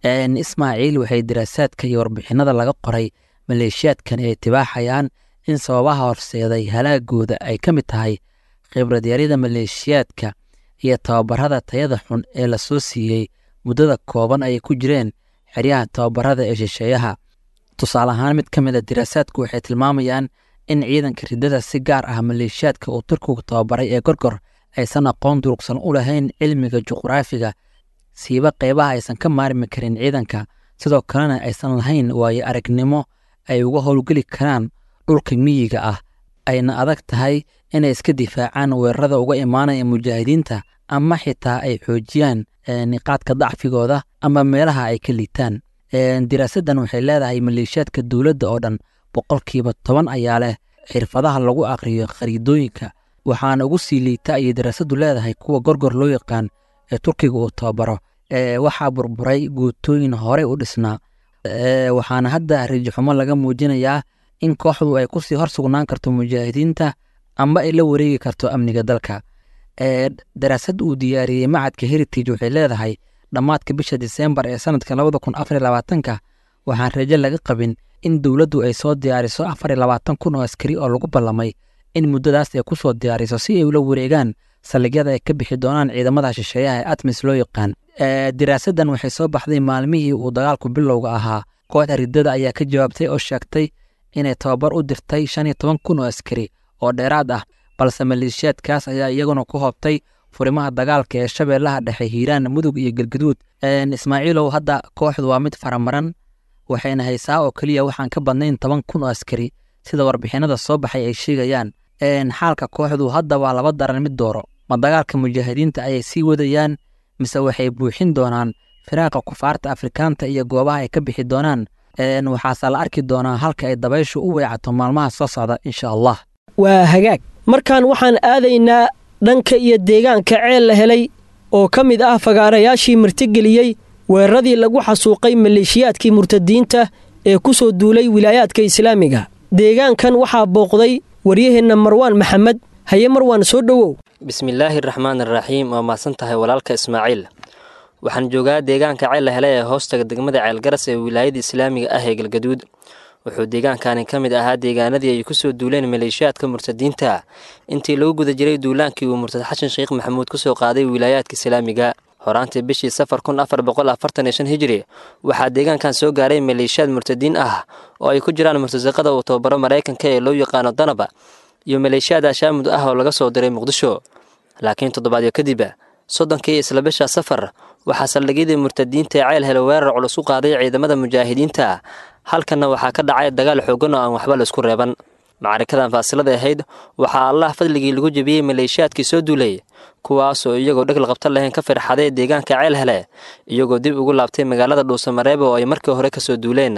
ismaaciil waxay daraasaadka iyo warbixinada laga qoray maleeshiyaadkan ay tibaaxayaan in sababaha horseeday halaagooda ay ka mid tahay khibradyarida maleeshiyaadka iyo tababarada tayada xun ee la soo siiyey muddada kooban ay ku jireen xeryaha tababarada ee shisheeyaha tusaale ahaan mid ka mid a daraasaadku waxay tilmaamayaan in ciidanka riddada si gaar ah maleeshiyaadka uu turkigu tababaray ee gorgor aysan aqoon durugsan u lahayn cilmiga juqraafiga siiba qeybaha aysan ka maarmi karin ciidanka sidoo kalena aysan lahayn waayo aragnimo ay uga howlgeli karaan dhulka miyiga ah ayna adag tahay inay iska difaacaan weerarada uga imaanaya mujaahidiinta ama xitaa ay xoojiyaan niqaadka dacfigooda ama meelaha ay ka liitaan diraasaddan waxay leedahay maleeshiyaadka dowladda oo dhan boqolkiiba toban ayaa leh xirfadaha lagu aqriyo khariidooyinka waxaana ugu sii liita ayay daraasaddu leedahay kuwa gorgor loo yaqaan ee turkiga uu tababaro waxaa burburay guutooyin horey u dhisnaa waxaana hadda rijaxumo laga muujinayaa in kooxdu ay kusii hor sugnaan karto mujaahidiinta amba ay la wareegi karto amniga dalka daraasad uu diyaariyey macadka heritage waxay leedahay dhammaadka bisha diseembar ee sanadka labada kun afar iyo labaatanka waxaan rajo laga qabin in dowladdu ay soo diyaariso afar iyo labaatan kun oo askari oo lagu ballamay in muddadaas ay ku soo diyaariso si ay ula wareegaan saldhigyada ay ka bixi doonaan ciidamada shisheeyaha ee atmis loo yaqaan daraasaddan waxay soo baxday maalmihii uu dagaalku bilowga ahaa kooxda riddada ayaa ka jawaabtay oo sheegtay inay tababar u dirtay shan iyo toban kun oo askari oo dheeraad ah balse maleeshiyaadkaas ayaa iyaguna ku hoobtay furimaha dagaalka ee shabeellaha dhexe hiiraan mudug iyo galgaduud ismaaciilow hadda kooxdu waa mid faramaran waxayna haysaa oo keliya waxaan ka badnayn toban kun oo askari sida warbixinada soo baxay ay sheegayaan xaalka kooxdu hadda waa laba daran mid dooro ma dagaalka mujaahidiinta ayay sii wadayaan mise waxay buuxin doonaan firaaqa kufaarta afrikaanta iyo goobaha ay ka bixi doonaan waxaase la arki doonaa halka ay dabayshu u weecato maalmaha soo socda insha allah waa hagaag markaan waxaan aadaynaa dhanka iyo deegaanka ceel la helay oo ka mid ah fagaarayaashii martigeliyey weeraradii lagu xasuuqay maleeshiyaadkii murtadiinta ee ku soo duulay wilaayaadka islaamiga deegaankan waxaa booqday waryaheenna marwaan maxamed haye marwaan soo dhowow bismillaahi raxmaan iraxiim waa mahadsan tahay walaalka ismaaciil waxaan joogaa deegaanka ceel la helay ee hoostaga degmada ceelgaras ee wilaayada islaamiga ah ee galgaduud wuxuu deegaankani ka mid ahaa deegaanadii ay ku soo duuleen maleeshiyaadka murtadiinta intii lagu guda jiray duulaankii uu murtad xashan sheekh maxamuud ku soo qaaday wilaayaadka islaamiga horaantii bishii safar kun afar boqol afartan iyo shan hijiri waxaa deegaankan soo gaaray maleeshiyaad murtadiin ah oo ay ku jiraan murtasaqada uu tababaro maraykanka ee loo yaqaano danaba iyo maleeshiyaad ashaamud ah oo laga soo diray muqdisho laakiin toddobaadyo kadib soddonkii isla bisha safar waxaa saldhigyadii murtadiinta ee ceel hele weerar culus u qaaday ciidamada mujaahidiinta halkanna waxaa ka dhacay dagaal xoogan oo aan waxba laisku reeban macarikadan faasilada ahayd waxaa allah fadligii lagu jebiyey maleeshiyaadkii soo duulay kuwaasoo iyagoo dhegla qabta lahayn ka firxaday deegaanka ceel hele iyagoo dib ugu laabtay magaalada dhuusamareeba oo ay markii hore kasoo duuleen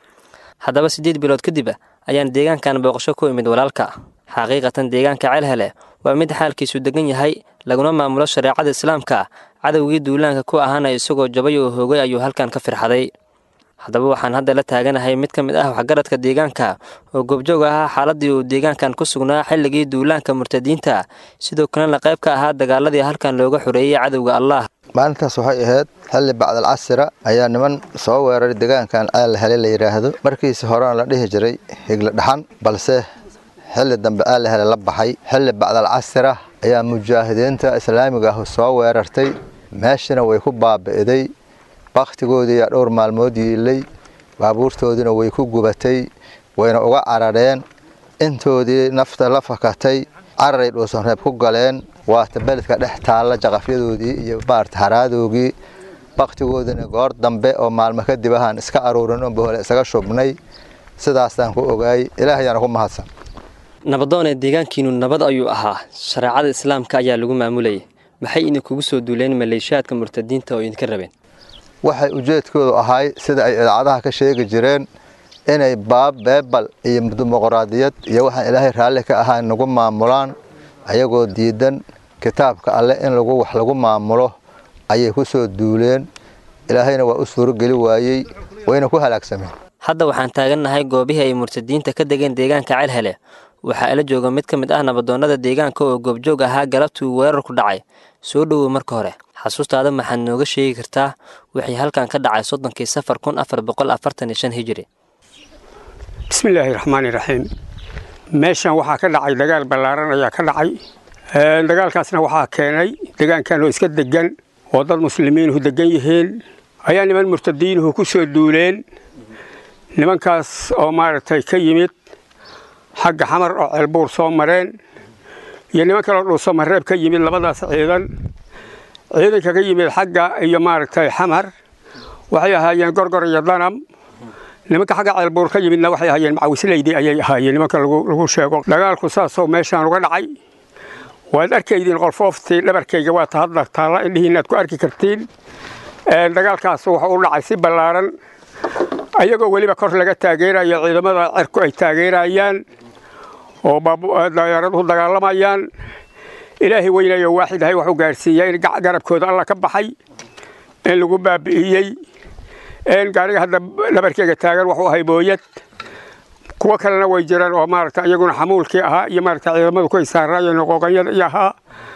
haddaba siddeed bilood kadib ayaan deegaankan booqasho ku imid walaalka xaqiiqatan deegaanka ceel hele waa mid xaalkiisu degan yahay laguna maamulo shareecada islaamka cadowgii duulaanka ku ahaana isagoo jabay oo hoogay ayuu halkan ka firxaday haddaba waxaan hadda la taaganahay mid ka mid ah waxgaradka deegaanka oo goobjoog ahaa xaaladii uu deegaankan ku sugnaa xilligii duulaanka murtadiinta sidoo kalena qayb ka ahaa dagaaladii halkan looga xoreeyey cadowga allah maalintaas waxay ahayd xilli bacdal casira ayaa niman soo weeraray deegaankan ceel hele la yidhaahdo markiisi horena la dhihi jiray higla dhaxan balse xilli dambe ceel hele la baxay xilli bacdal casira ayaa mujaahidiinta islaamiga ah soo weerartay meeshina way ku baabi'iday bakhtigoodii yaa dhowr maalmood yiilay baabuurtoodiina way ku gubatay wayna uga carareen intoodii nafta la fakatay cararay dhuusanreeb ku galeen waata beledka dhex taalla jaqafyadoodii iyo maarata haraadoogii bakhtigoodiina goor dambe oo maalmo kadib ahaan iska aruurin unba hole isaga shubnay sidaasaan ku ogaayay ilaahayaana ku mahadsan nabadoonee deegaankiinu nabad ayuu ahaa shareecada islaamka ayaa lagu maamulayay maxay idinkugu soo duuleen maleeshiyaadka murtadiinta oo idinka rabeen waxay ujeedkoodu ahay sida ay idaacadaha ka sheegi jireen inay baab beebal iyo dimuqraadiyad iyo waxaan ilaahay raalli ka ahaan nagu maamulaan ayagoo diidan kitaabka alleh in lagu wax lagu maamulo ayay ku soo duuleen ilaahayna waa u suurogeli waayey wayna ku halaagsameen hadda waxaan taagannahay goobihii ay murtadiinta ka degeen deegaanka celhele waxaa ila jooga mid ka mid ah nabadoonnada deegaanka oo goobjoog ahaa galabtii uu weerar ku dhacay soo dhowow marka hore xasuustaada maxaad nooga sheegi kartaa wixii halkan ka dhacay soddonkii safar kun afar boqol afartan iyo shan hijiri bismillaahi raxmaani raxiim meeshan waxaa ka dhacay dagaal ballaaran ayaa ka dhacay dagaalkaasna waxaa keenay degaankan oo iska degan oo dad muslimiinuhu degan yihiin ayaa niman murtadiinuhu ku soo duuleen nimankaas oo maaragtay ka yimid xagga xamar oo ceelbuur soo mareen iyo niman kaloo dhuusamareeb ka yimid labadaas ciidan ciidanka ka yimid xagga iyo maaragtay xamar waxay ahaayeen gorgor iyo danam nimanka xagga ceelbuur ka yimidna waxay ahaayeen macawisleydi ayay ahaayeen nimanka lagu sheego dagaalku saasoo meeshaan uga dhacay waad arkaydiin qolfooftii dhabarkayga waa ta hadda taalla indhihiinaad ku arki kartiin dagaalkaas wuxuu u dhacay si ballaaran ayagoo weliba kor laga taageerayo ciidamada cerku ay taageerayaan oo dayaaraduhu dagaalamayaan ilaahay weynayo waaxid ahay waxuu gaarsiiyey in garabkooda alla ka baxay in lagu baabi'iyey gaariga hadda dhabarkeyga taagan wuxuu ahay booyad kuwo kalena way jiraan oo maaragta iyaguna xamuulkii ahaa iyo maaragta ciidamadu ku isaaraayeen qooqanyada iyo ahaa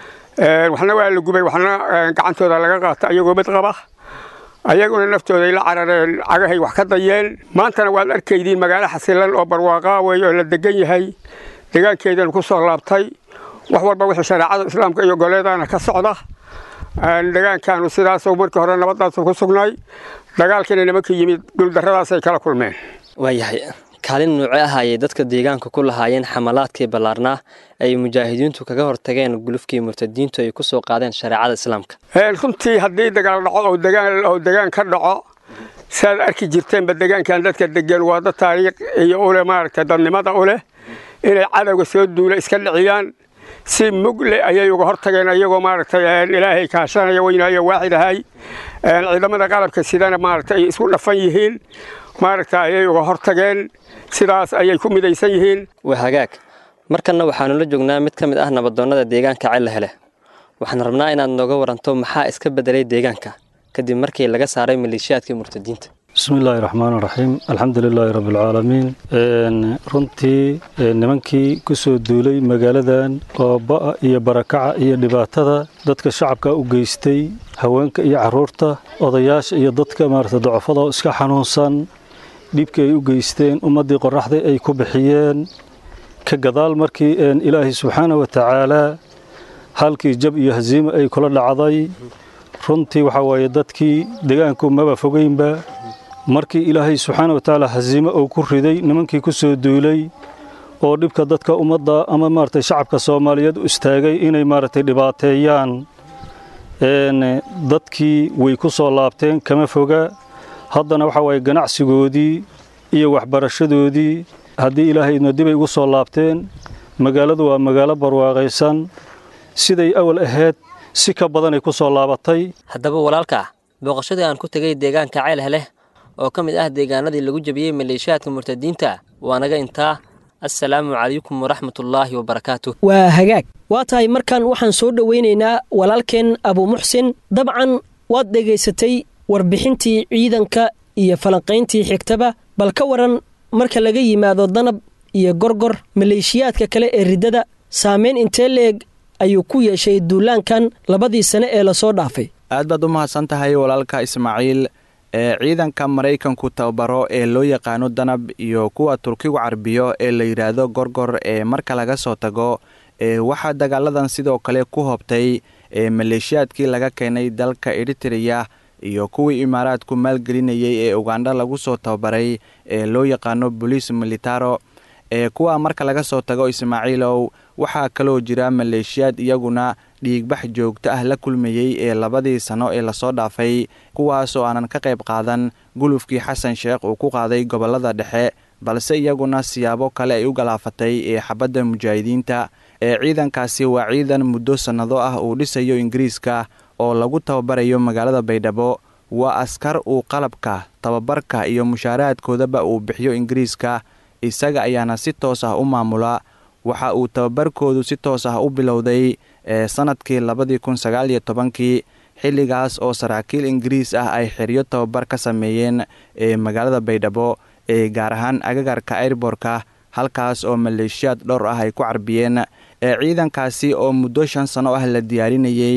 waxna waa la gubay waxna gacantooda laga qaata ayagoo mid qaba ayaguna naftooday la carareen cagahay wax ka dayeen maantana waad arkaydiin magaalo xasilan oo barwaaqaa weeye oo la degan yahay degaankeedana ku soo laabtay wax walba wixii shareecada islaamka iyo goleedana ka socda degaankaanu sidaasoo markii hore nabadaasu ku sugnay dagaalkiina nimanka yimid guuldarradaasay kala kulmeen waayahay kaalin nuuce ah ayay dadka deegaanka ku lahaayeen xamalaadkii ballaarnaa ay mujaahidiintu kaga hortageen gulufkii murtadiintu ay ku soo qaadeen shareecada islaamka runtii haddii dagaal dhaco oo degaan oo degaan ka dhaco siaad arki jirteenba degaankan dadka degan waa dad taariikh iyo uleh maaragtay dadnimada u leh inay cadowga soo duula iska dhiciyaan si mugle ayay uga hortageen ayagoo maaragtay ilaahay kaashanaya weynaayo waaxid ahay ciidamada qalabka sidana maaragtay ay isku dhafan yihiin maaragta ayay uga hortageen sidaas ayay ku midaysan yihiin waa hagaag markanna waxaanu la joognaa mid ka mid ah nabadoonnada deegaanka cella hele waxaan rabnaa inaad nooga waranto maxaa iska beddelay deegaanka kadib markii laga saaray maleeshiyaadkii murtadiinta bismi illaahi raxmaan raxiim alxamdu lilaahi rabbialcaalamiin runtii nimankii ku soo duulay magaaladan oo ba'a iyo barakaca iyo dhibaatada dadka shacabka u geystay haweenka iyo caruurta odayaasha iyo dadka maarata docofada oo iska xanuunsan dhibkii ay u geysteen ummaddii qoraxday ay ku bixiyeen ka gadaal markii ilaahay subxaana wa tacaalaa halkii jab iyo hasiimo ay kula dhacday runtii waxaa waaye dadkii degaanku maba fogeynba markii ilaahay subxaana wa tacaala hasiimo uu ku riday nimankii ku soo duulay oo dhibka dadka ummadda ama maaragtay shacabka soomaaliyeed u istaagay inay maaragtay dhibaateeyaan dadkii way ku soo laabteen kama foga haddana waxaa waaye ganacsigoodii iyo waxbarashadoodii haddii ilaahay idno dibay ugu soo laabteen magaaladu waa magaalo barwaaqaysan siday awal ahayd si ka badanay ku soo laabatay haddaba walaalka booqashadii aan ku tegay deegaanka ceel heleh oo ka mid ah deegaanadii lagu jabiyey maleeshiyaadka murtadiinta waa naga intaa assalaamu calaykum waraxmatullaahi wabarakaatu waa hagaag waa tahay markan waxaan soo dhowaynaynaa walaalkeen abuumuxsin dabcan waad dhegaysatay warbixintii ciidanka iyo falanqayntii xigtaba bal ka waran marka laga yimaado danab iyo gorgor maleeshiyaadka kale ee riddada saamayn intee leeg ayuu ku yeeshay duulaankan labadii sane ee lasoo dhaafay aad baad u mahadsan tahay walaalka ismaaciil ee ciidanka maraykanku tababaro ee loo yaqaano danab iyo kuwa turkigu carbiyo ee la yidhaahdo gorgor ee marka laga soo tago ee waxaa dagaaladan sidoo kale ku hobtay ee maleeshiyaadkii laga keenay dalka eritreya iyo kuwii imaaraadku maalgelinayay ee ugandha lagu soo tababaray ee loo yaqaano boliis militaro ee kuwa marka laga soo tago ismaaciilow waxaa kaloo jira maleeshiyaad iyaguna dhiigbax joogto ah la kulmayey ee labadii sano ee lasoo dhaafay kuwaasoo aanan ka qayb qaadan gulufkii xasan sheekh uu ku qaaday gobollada dhexe balse iyaguna siyaabo kale ay u galaafatay ee xabadda mujaahidiinta ee ciidankaasi waa ciidan muddo sannado ah uu dhisayo ingiriiska oo lagu tababarayo magaalada baydhabo waa askar uu qalabka tababarka iyo mushaaraadkoodaba uu bixiyo ingiriiska isaga ayaana si toos ah u maamula waxa uu tababarkoodu si toos ah u bilowday ee sannadkii labadii kun sagaal iyo tobankii xilligaas oo saraakiil ingiriis ah ay xeryo tababar ka sameeyeen ee magaalada baydhabo ee gaar ahaan agagarka airborka halkaas oo maleeshiyaad dhowr ah ay ku carbiyeen ee ciidankaasi oo muddo shan sano ah la diyaarinayey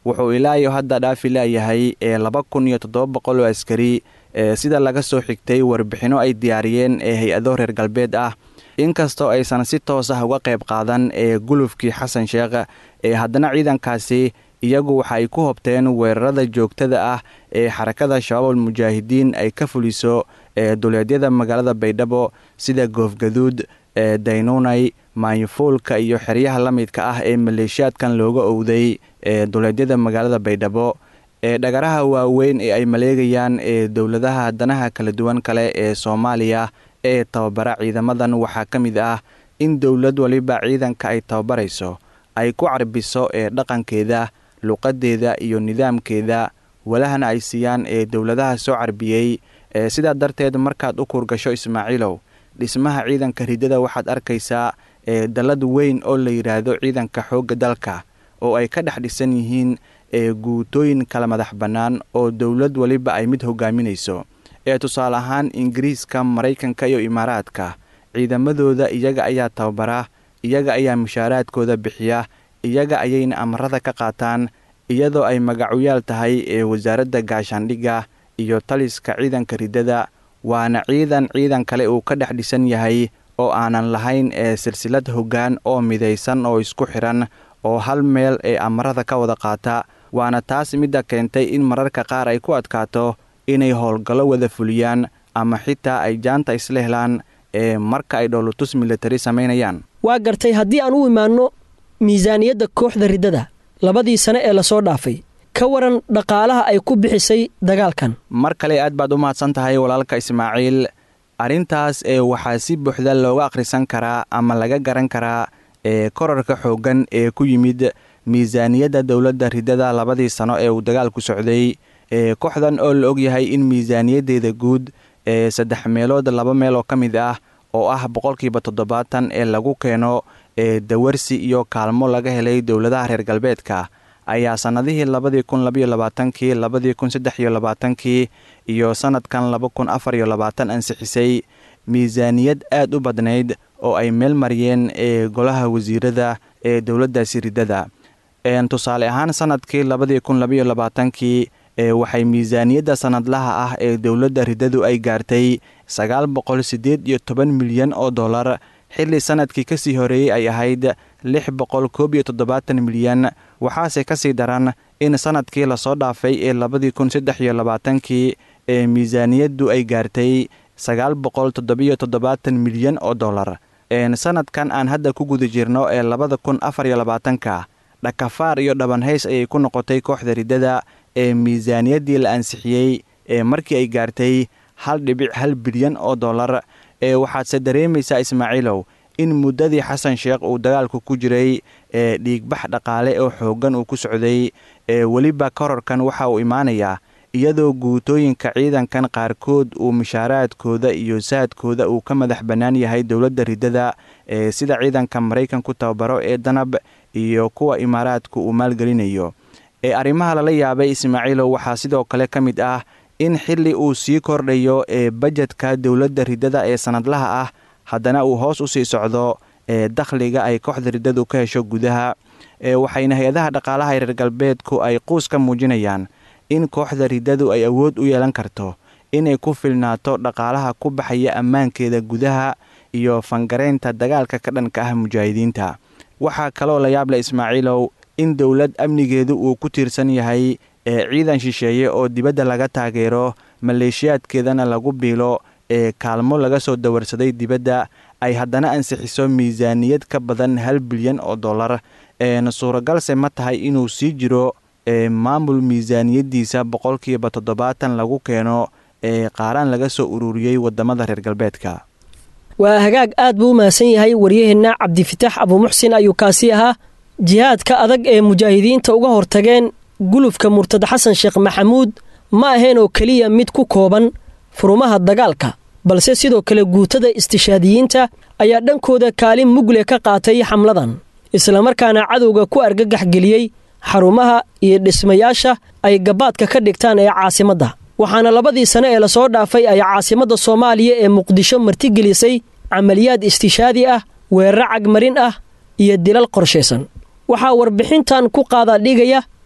wuxuu ilaa iyo hadda dhaafi laayahay ee laba kun iyo toddoba boqol oo askari ee sida laga soo xigtay warbixinno ay diyaariyeen ee hay-ado reer galbeed ah inkastoo aysan si toos ah uga qayb qaadan ee gulufkii xasan sheekh ee haddana ciidankaasi iyagu waxa ay ku hobteen weerarada joogtada ah ee xarakada shabaabul mujaahidiin ay ka fuliso ee duleedyada magaalada baydhabo sida goofgaduud ee daynunay maayufuulka iyo xeryaha la midka ah ee maleeshiyaadkan looga owday ee duleedyada magaalada baydhabo ee dhagaraha waaweyn ee ay maleegayaan ee dowladaha danaha kala duwan kale ee soomaaliya ee tababara ciidamadan waxaa ka mid ah in dowlad waliba ciidanka ay tababarayso ay ku carbiso ee dhaqankeeda luqadeeda iyo nidaamkeeda walahana ay siiyaan ee dowladaha soo carbiyey ee sidaa darteed markaad u kurgasho ismaaciilow dhismaha ciidanka ridada waxaad arkaysaa ee dallad weyn oo la yidhaahdo ciidanka xoogga dalka oo ay ka dhex dhisan yihiin ee guutooyin kala madax bannaan oo dowlad waliba ay mid hogaaminayso ee tusaale ahaan ingiriiska maraykanka iyo imaaraadka ciidamadooda iyaga ayaa tababara iyaga ayaa mushaaraadkooda bixiya iyaga ayayna amarada ka qaataan iyadoo ay magacuyaal tahay ee wasaaradda gaashaandhigga iyo taliska ciidanka ridada waana ciidan ciidan kale uu ka dhex dhisan yahay oo aanan lahayn ee silsilad hoggaan oo midaysan oo isku xidhan oo hal meel ee amarada ka wada qaata waana taas midda keentay in mararka qaar ay ku adkaato inay howlgallo wada fuliyaan ama xitaa ay jaanta isla helaan ee marka ay dhowlatus militari samaynayaan waa gartay haddii aan u imaanno miisaaniyadda kooxda riddada labadii sane ee lasoo dhaafay ka waran dhaqaalaha ay ku bixisay dagaalkan mar kale aad baad u mahadsan tahay walaalka ismaaciil arrintaas ee waxaa si buuxda looga akhrisan karaa ama laga garan karaa ee korarka xooggan ee ku yimid miisaaniyadda dowladda riddada labadii sano ee uu dagaalku socday ee kooxdan oo la ogyahay in miisaaniyaddeeda guud ee saddex meelood laba meel oo ka mid ah oo ah boqolkiiba toddobaatan ee lagu keeno ee dawarsi iyo kaalmo laga helay dowladaha reer galbeedka ayaa sannadihii labadii kun labaiyo labaatankii labadii kun saddex iyo labaatankii iyo sannadkan laba kun afar iyo labaatan ansixisay miisaaniyad aad u badnayd oo ay meel mariyeen ee golaha wasiirada ee dowladdaasi riddada tusaale ahaan sannadkii labadii kun labaiyo labaatankii ee waxay miisaaniyadda sannadlaha ah ee dowladda riddadu ay gaartay sagaal boqol siddeed iyo toban milyan oo dollar xilli sannadkii ka sii horeeyey ay ahayd lix boqol koob iyo toddobaatan milyan waxaase ka sii daran in sannadkii lasoo dhaafay ee labadii kun saddex iyo labaatankii ee miisaaniyaddu ay gaartay sagaal boqol toddobiyo toddobaatan milyan oo dollar sannadkan aan hadda ku guda jirno ee labada kun afar iyo labaatanka dhakafaar iyo dhabanhays ayay ku noqotay kooxda riddada ee miisaaniyaddii la ansixiyey ee markii ay gaartay hal dhibic hal bilyan oo dollar ee waxaadse dareemaysaa ismaaciilow in muddadii xasan sheekh uu dagaalku ku jiray ee dhiigbax dhaqaale oo xooggan uu ku socday ee weliba korarkan waxa uu imaanayaa iyadoo guutooyinka ciidankan qaarkood uu mushaaraadkooda iyo saadkooda uu ka madax bannaan yahay dowladda riddada ee sida ciidanka maraykanku tababaro ee danab iyo kuwa imaaraadku uu maalgelinayo ee arrimaha lala yaabay ismaaciilow waxaa sidoo kale ka mid ah in xilli uu sii kordhayo ee bajedka dowladda riddada ee sannadlaha ah haddana uu hoos u sii socdo ee dakhliga ay kooxda riddadu ka hesho gudaha ee waxayna hay-adaha dhaqaalaha reer galbeedku ay quus ka muujinayaan in kooxda riddadu ay awood u yeelan karto inay ku filnaato dhaqaalaha ku baxaya ammaankeeda gudaha iyo fangaraynta dagaalka ka dhanka ah mujaahidiinta waxaa kaloo la yaable ismaaciilow in dowlad amnigeedu uu ku tiirsan yahay ee ciidan shisheeye oo dibadda laga taageero maleeshiyaadkeedana lagu biilo ee kaalmo laga soo dawarsaday dibadda ay haddana ansixiso miisaaniyad ka badan hal bilyan oo dollar een suuragalse ma tahay inuu sii jiro ee maamul miisaaniyaddiisa boqolkiiba toddobaatan lagu keeno ee qaaraan laga soo ururiyey waddamada reer galbeedka waa hagaag aad buu u mahadsan yahay waryaheenna cabdifitaax abuumuxsin ayuu kaasi ahaa jihaadka adag ee mujaahidiinta uga hortageen gulufka murtad xasan sheekh maxamuud ma ahayn oo keliya mid ku kooban furumaha dagaalka balse sidoo kale guutada istishaadiyiinta ayaa dhankooda kaalin mugle ka qaatay xamladan islamarkaana cadowga ku argagax geliyey xarumaha iyo dhismayaasha ay gabaadka ka dhigtaan ee caasimadda waxaana labadii sane ee lasoo dhaafay ay caasimadda soomaaliya ee muqdisho martigelisay camaliyaad istishaadi ah weeraro cagmarin ah iyo dilal qorshaysan waxaa warbixintan ku qaada dhigaya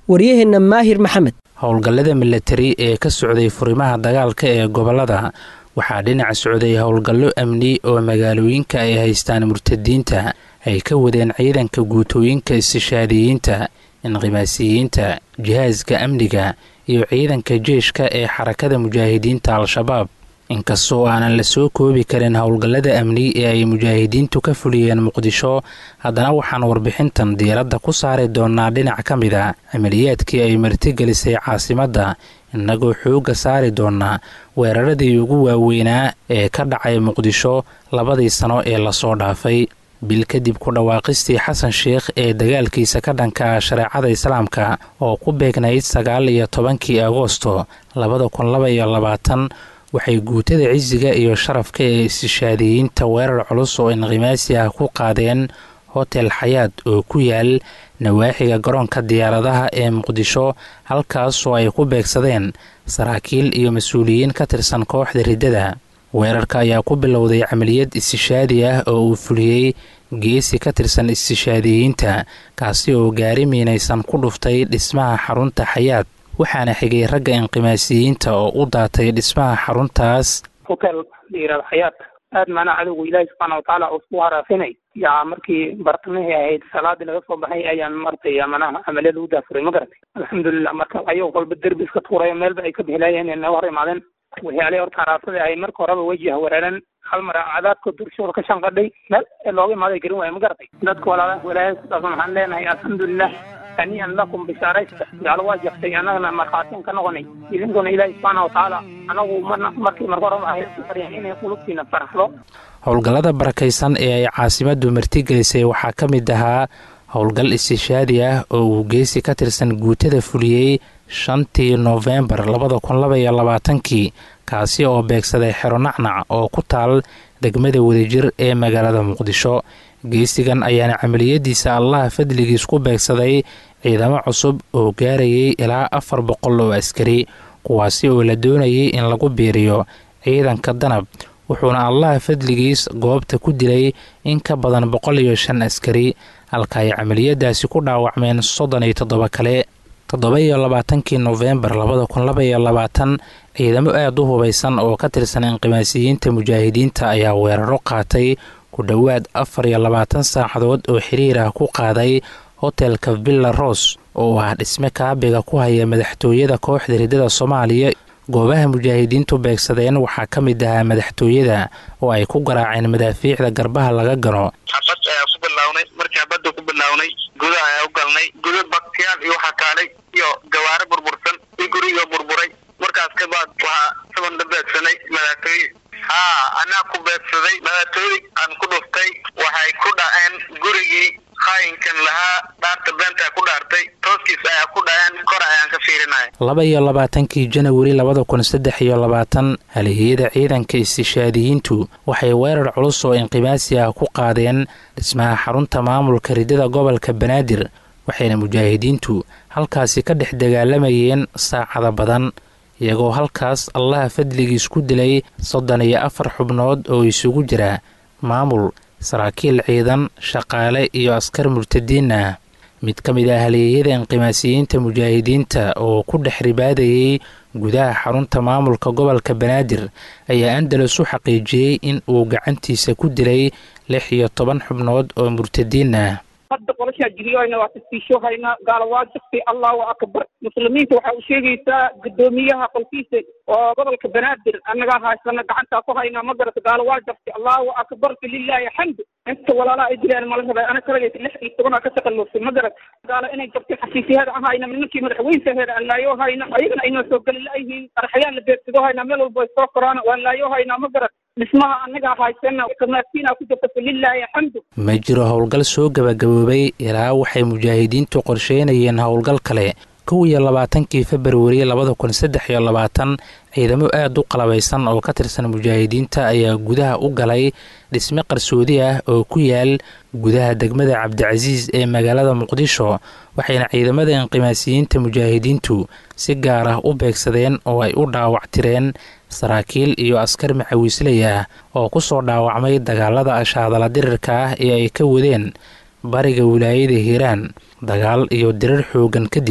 waryaheenna maahir maxamed howlgallada milatari ee ka socday furimaha dagaalka ee gobollada waxaa dhinaca socday howlgallo amni oo magaalooyinka ay haystaan murtadiinta ay ka wadeen ciidanka guutooyinka istishaadiyiinta inqimaasiyiinta jihaaska amniga iyo ciidanka jeeshka ee xarakada mujaahidiinta al-shabaab inkastoo aanan la soo koobi karin howlgallada amni ee ay mujaahidiintu ka fuliyeen muqdisho haddana waxaan warbixintan diiradda ku saari doonaa dhinac ka mid a camaliyaadkii ay martigelisay caasimadda innagoo xoogga saari doonaa weeraradii ugu waaweynaa ee ka dhacay muqdisho labadii sano ee lasoo dhaafay bil kadib ku dhawaaqistii xasan sheikh ee dagaalkiisa ka dhanka ah shareecada islaamka oo ku beegnayd sagaal iyo tobankii agoosto labada kun laba iyo labaatan waxay guutada cisiga iyo sharafka ee istishaadiyiinta weerar culus oo inqimaasi ah ku qaadeen hotel xayaad oo ku yaal nawaaxiga garoonka diyaaradaha ee muqdisho halkaasoo ay ku beegsadeen saraakiil iyo mas-uuliyiin ka tirsan kooxda riddada weerarka ayaa ku bilowday camaliyad istishaadi ah oo uu fuliyey geesi ka tirsan istishaadiyiinta kaasi oo gaari miinaysan ku dhuftay dhismaha xarunta xayaad waxaana xigay ragga inqimaasiyiinta oo u daatay dhismaha xaruntaas hotel layirahdo xayaad aad maanaa cadowga ilaahi subxaana watacaala uu isku haraafinay yaa markii bartamihii ahayd salaadii laga soo baxay ayaan martay manaha amaliya lagu daafuray ma garatay alxamdulilah marka ayagoo kolba derbi iska tuurayo meelba ay ka bixilaayeen inay hor imaadeen waxyaalihii horta haraasada ahayd marka horeba wejih weeraren hal mar cadaadka durshooda ka shanqadhay meel looga imaaday garin waaya ma garatay dadka walaalaha walaayada ku dhaafan waxaan leenahay alxamdulilah haniian lakum bishaaraysta gaalo waa jaftay annagana markhaatiin ka noqonay idinkuna ilaahi subxaana watacaala anagu marna markii marka horeba ahayd baryan inay qulubtiina faraxdo howlgallada barakaysan ee ay caasimaddu martigelisay waxaa ka mid ahaa howlgal istishaadi ah oo uu geesi ka tirsan guutada fuliyey shantii noofembar labada kun laba iyo labaatankii kaasi oo beegsaday xero nacnac oo ku taal degmada wadajir ee magaalada muqdisho geesigan ayaana camaliyadiisa allaha fadligiis ku beegsaday ciidamo cusub oo gaarayay ilaa afar boqol oo askari kuwaasi oo la doonayay in lagu biiriyo ciidanka danab wuxuuna allaha fadligiis goobta ku dilay in ka badan boqol iyo shan askari halka ay camaliyadaasi ku dhaawacmeen soddon iyo toddoba kale toddoba iyo labaatankii nofembar labada kun laba iyo labaatan ciidamo aada u hubaysan oo ka tirsan inqimaasiyiinta mujaahidiinta ayaa weeraro qaatay ku dhowaad afar iyo labaatan saacadood oo xiriir ah ku qaaday hotelka villa ros oo ah dhisme kaabiga ku haya madaxtooyada kooxda riddada soomaaliya goobaha mujaahidiintu beegsadeen waxaa ka mid ahaa madaxtooyada oo ay ku garaaceen madaafiicda garbaha laga gano xabad ayaa ku bilownay markii xabadda ku bilownay gudaha ayaa u galnay guda baktiyaal iyo waxaa kaalay iyo gawaare burbursan iyo gurigoo burburay markaas kabaad waxaa saban la beegsanay madaxtooye haa anaa ku beegsaday madaxtooyadii aan ku dhuftay waxay ku dhaceen gurigii qaayinkan lahaa dhaarta beentaa ku dhaartay tooskiis ayaa ku dhaceen kor ayaan ka fiirinaya laba iyo labaatankii janawari labada kun saddex iyo labaatan halihiyada ciidanka istishaadiyiintu waxay weerar culus oo inqimaasi ah ku qaadeen dhismaha xarunta maamulka riddada gobolka banaadir waxayna mujaahidiintu halkaasi ka dhex dagaalamayeen saacada badan iyagoo halkaas allaha fadligiis ku dilay soddon iyo afar xubnood oo isugu jira maamul saraakiil ciidan shaqaale iyo askar murtadiin ah mid ka mid ah haleeyada inqimaasiyiinta mujaahidiinta oo ku dhex ribaadayay gudaha xarunta maamulka gobolka banaadir ayaa andalus u xaqiijiyey in uu gacantiisa ku dilay lix iyo toban xubnood oo murtadiin ah hadda qolashaa jiriyohayna waa tasfiishoohayna gaala waa jaftay allahu akbar muslimiinta waxaa u sheegaysaa guddoomiyaha qolkiisa oo gobolka banaadir annagaa haysana gacantaa ku hayna ma garata gaala waa jaftay allahu akbar falilaahi xamdu inta walaalaa ay dilaan mala rabay ana kalagaysa lix iyo tobanaa ka taqallusay ma garat gaala inay jabtay xasiisiyaada ahayna nimankii madaxweyntaheeda aan laayoo hayna ayagana aynoo soo geli la'yihiin qaraxyaan la beegsado hayna meel walba ay soo koraan waan laayoo haynaa ma garat dhismaha annagaa haysana kamaasiinaa ku jirta falilaahi xamdu ma jiro howlgal soo gabagaboobay ilaa waxay mujaahidiintu qorsheynayeen howlgal kale kow iyo labaatankii februari labada kun saddex iyo labaatan ciidamo aada u qalabaysan oo ka tirsan mujaahidiinta ayaa gudaha u galay dhisme qarsoodi ah oo ku yaal gudaha degmada cabdicasiis ee magaalada muqdisho waxayna ciidamada inqimaasiyiinta mujaahidiintu si gaar ah u beegsadeen oo ay u dhaawactireen saraakiil iyo askar macawiisley ah oo ku soo dhaawacmay dagaalada ashaadala dirirka ah ee ay ka wadeen bariga wilaayada hiiraan dagaal iyo dirir xoogan kadib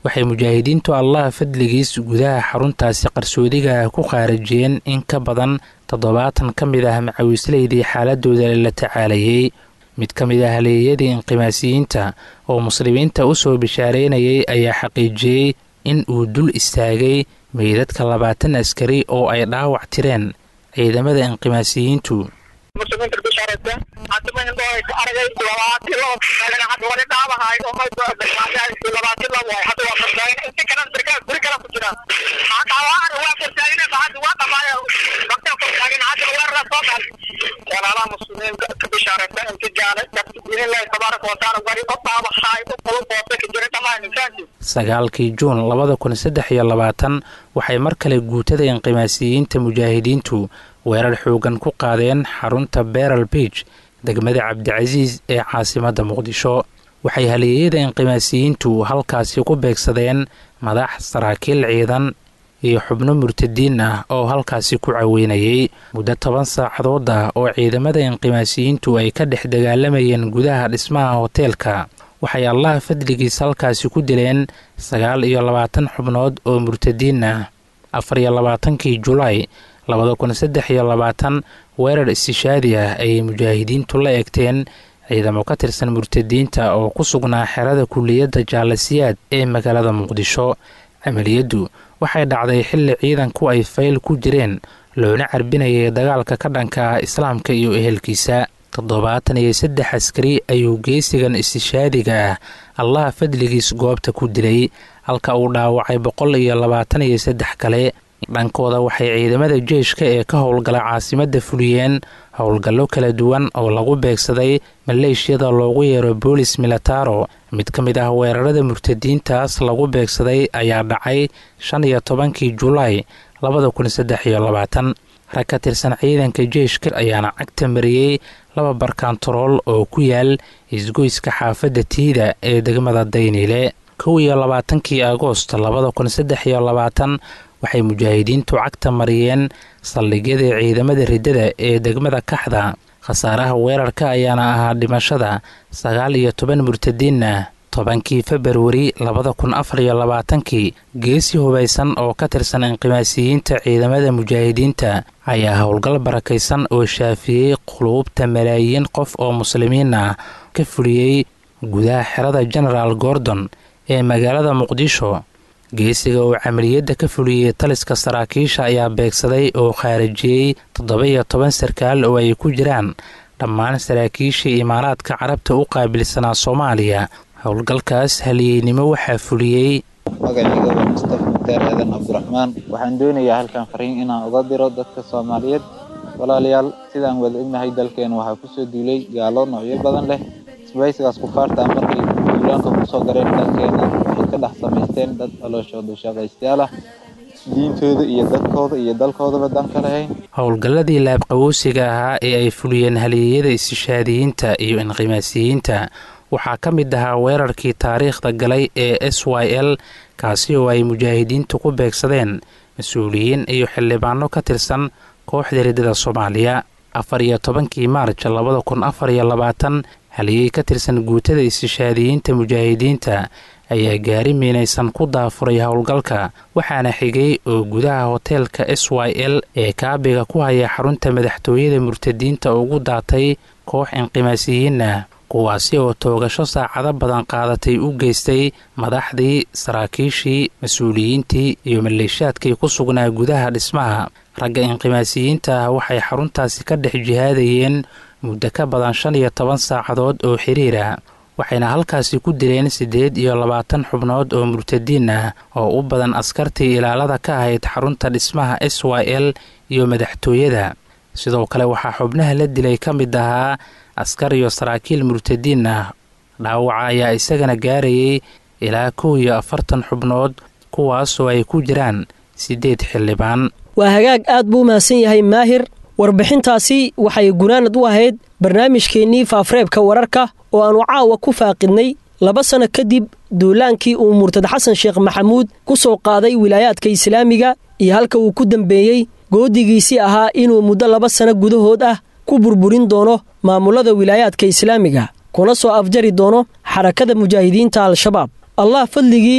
waxay mujaahidiintu allaha fadligiis gudaha xaruntaasi qarsoodiga ku qaarajiyeen in ka badan toddobaatan ka mid ah macawiisleydii xaaladooda la tacaalayay mid ka mid ah haleeyadii inqimaasiyiinta oo muslimiinta u soo bishaareynayay ayaa xaqiijiyey in uu dul istaagay meydadka labaatan askari oo ay dhaawac tireen ciidamada inqimaasiyiintu muslimiinta bishaaraysa hadda ma indho aragay labaatan laba taagan hadda wali dhaabahay oo may labaatan laba waay hadda waa fardaayin inta kale sarkaal guri kale ku jira dhaawacan waa fardaayin hadda waa dhamaaya bakta fardaayin hadda weerara soo gal walaalaha muslimiinta ka bishaaraysa inta jaale biidnillahi tabaaraka watacaala wali u dhaabahay u qulub hoose ka jira dhammaan insaanki sagaalkii juun labada kun saddex iyo labaatan waxay mar kale guutada inqimaasiyiinta mujaahidiintu weerar xoogan ku qaadeen xarunta beral biij degmada cabdicasiis ee caasimadda muqdisho waxay haleeyada inqimaasiyiintu halkaasi ku beegsadeen madax saraakiil ciidan iyo xubno murtadiin ah oo halkaasi ku caweynayay muddo toban saacadood ah oo ciidamada inqimaasiyiintu ay ka dhex dagaalamayeen gudaha dhismaha hoteelka waxay allaha fadligiis halkaasi ku dileen sagaal iyo labaatan xubnood oo murtadiin ah afar iyo labaatankii julaay labada kun saddex iyo labaatan weerar istishaadi ah ayay mujaahidiintu la eegteen ciidamo ka tirsan murtadiinta oo ku sugnaa xerada kulliyadda jaalasiyaad ee magaalada muqdisho camaliyaddu waxay dhacday xilli ciidanku ay fayl ku jireen loona carbinayay dagaalka ka dhanka ah islaamka iyo ehelkiisa toddobaatan iyo saddex askari ayuu geesigan istishaadiga ah allaha fadligiis goobta ku dilay halka uu dhaawacay boqol iyo labaatan iyo saddex kale dhankooda waxay ciidamada jeeshka ee ka howlgala caasimadda fuliyeen howlgallo kala duwan oo lagu beegsaday maleeshiyada loogu yeero boolis milataro mid ka mid ah weerarada murtadiintaas lagu beegsaday ayaa dhacay shan iyo tobankii julaay labada kun saddex iyo labaatan rag ka tirsan ciidanka jeeshka ayaana cagta mariyey laba barkantarool oo ku yaal isgoyska xaafadda tiida ee degmada dayniile kow iyo labaatankii agoost labada kun saddex iyo labaatan waxay mujaahidiintu cagta mariyeen saldhigyada ciidamada riddada ee degmada kaxda khasaaraha weerarka ayaana ahaa dhimashada sagaal iyo toban murtadiin ah tobankii februari labada kun afar iyo labaatankii geesi hubaysan oo ka tirsan inqimaasiyiinta ciidamada mujaahidiinta ayaa howlgal barakaysan oo shaafiyey quluubta malaayiin qof oo muslimiin ah ka fuliyey gudaha xerada genaraal gordon ee magaalada muqdisho geesiga uu camaliyadda ka fuliyey taliska saraakiisha ayaa beegsaday oo khaarijiyey toddoba iyo toban sarkaal oo ay ku jiraan dhammaan saraakiishii imaaraadka carabta u qaabilsanaa soomaaliya howlgalkaas haliyeynimo waxaa fuliyey magacayga waa mustafa mukhtaar aadan cabdiraxmaan waxaan doonayaa halkan fariin inaan uga diro dadka soomaaliyeed walaalayaal sidaan wada ognahay dalkeena waxaa kusoo duulay gaalo noocyo badan leh isbaysigaas kufaarta markay duulaanka kusoo gareen dalkeena waxay ka dhex samaysteen dad calooshooda shaqaystayaal ah diintooda iyo dadkooda iyo dalkoodaba dan ka lahayn howlgalladii laabqawoosiga ahaa ee ay fuliyeen haliyeyada istishaadiyiinta iyo inqimaasiyiinta waxaa ka mid ahaa weerarkii taariikhda galay ee s y l kaasi oo ay mujaahidiintu ku beegsadeen mas-uuliyiin iyo xildhibaano ka tirsan kooxda riddada soomaaliya afar iyo tobankii maarj labada kun afar iyo labaatan haliyey ka tirsan guutada istishaadiyiinta mujaahidiinta ayaa gaari miinaysan ku daafuray howlgalka waxaana xigay oo gudaha hoteelka s y l ee kaabiga ku haya xarunta madaxtooyada murtadiinta ugu daatay koox inqimaasiyiin ah kuwaasi oo toogasho saacado badan qaadatay u geystay madaxdii saraakiishii mas-uuliyiintii iyo maleeshaadkii ku sugnaa gudaha dhismaha ragga inqimaasiyiinta ah waxay xaruntaasi ka dhex jihaadayeen muddo ka badan shan iyo toban saacadood oo xiriir ah waxayna halkaasi ku dileen siddeed iyo labaatan xubnood oo murtadiin ah oo u badan askartii ilaalada ka ahayd xarunta dhismaha s y l iyo madaxtooyada sidoo kale waxaa xubnaha la dilay ka mid ahaa askar iyo saraakiil murtadiin ah dhaawaca ayaa isagana gaarayay ilaa kow iyo afartan xubnood kuwaasoo ay ku jiraan siddeed xildhibaan waa hagaag aad buu mahadsan yahay maahir warbixintaasi waxay gunaanad u ahayd barnaamijkeennii faafreebka wararka oo aannu caawa ku faaqidnay laba sanno kadib duulaankii uu murtad xasan sheekh maxamuud ku soo qaaday wilaayaadka islaamiga iyo halka uu ku dambeeyey goodigiisii ahaa inuu muddo laba sanno gudahood ah ku burburin doono maamullada wilaayaadka islaamiga kuna soo afjari doono xarakada mujaahidiinta al-shabaab allah fadligii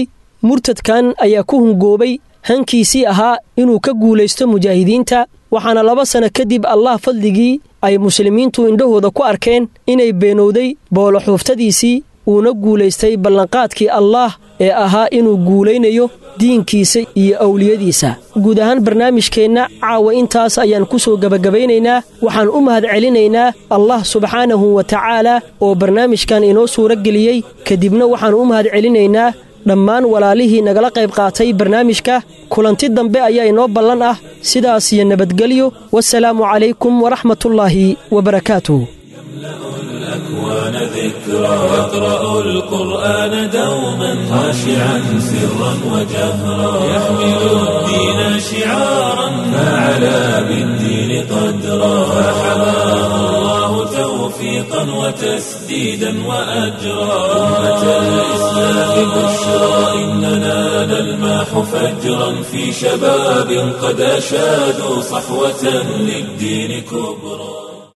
murtadkan ayaa ku hungoobay hankiisii ahaa inuu ka guulaysto mujaahidiinta waxaana laba sanno kadib allah fadligii ay muslimiintu indhahooda ku arkeen inay beenowday booloxuuftadiisii uuna guulaystay ballanqaadkii allaah ee ahaa inuu guulaynayo diinkiisa iyo awliyadiisa guud ahaan barnaamijkeenna caawa intaas ayaan ku soo gebagabaynaynaa waxaan u mahad celinaynaa allah subxaanahu wa tacaala oo barnaamijkan inoo suuro geliyey kadibna waxaan u mahad celinaynaa dhammaan walaalihii nagala qayb qaatay barnaamijka kulanti dambe ayaa inoo ballan ah sidaas iyo nabadgelyo wasalaamu calaykum waraxmatullaahi wabarakaatuh الأكوان ذكرى يقرأ القرآن دوما خاشعا سرا وجهرا يحمل الدين شعارا فعلى بالدين قدرا فحماه الله توفيقا وتسديدا وأجرا أمة الإسلام بشرى إننا نلماح فجرا في شباب قد أشادوا صحوة للدين كبرى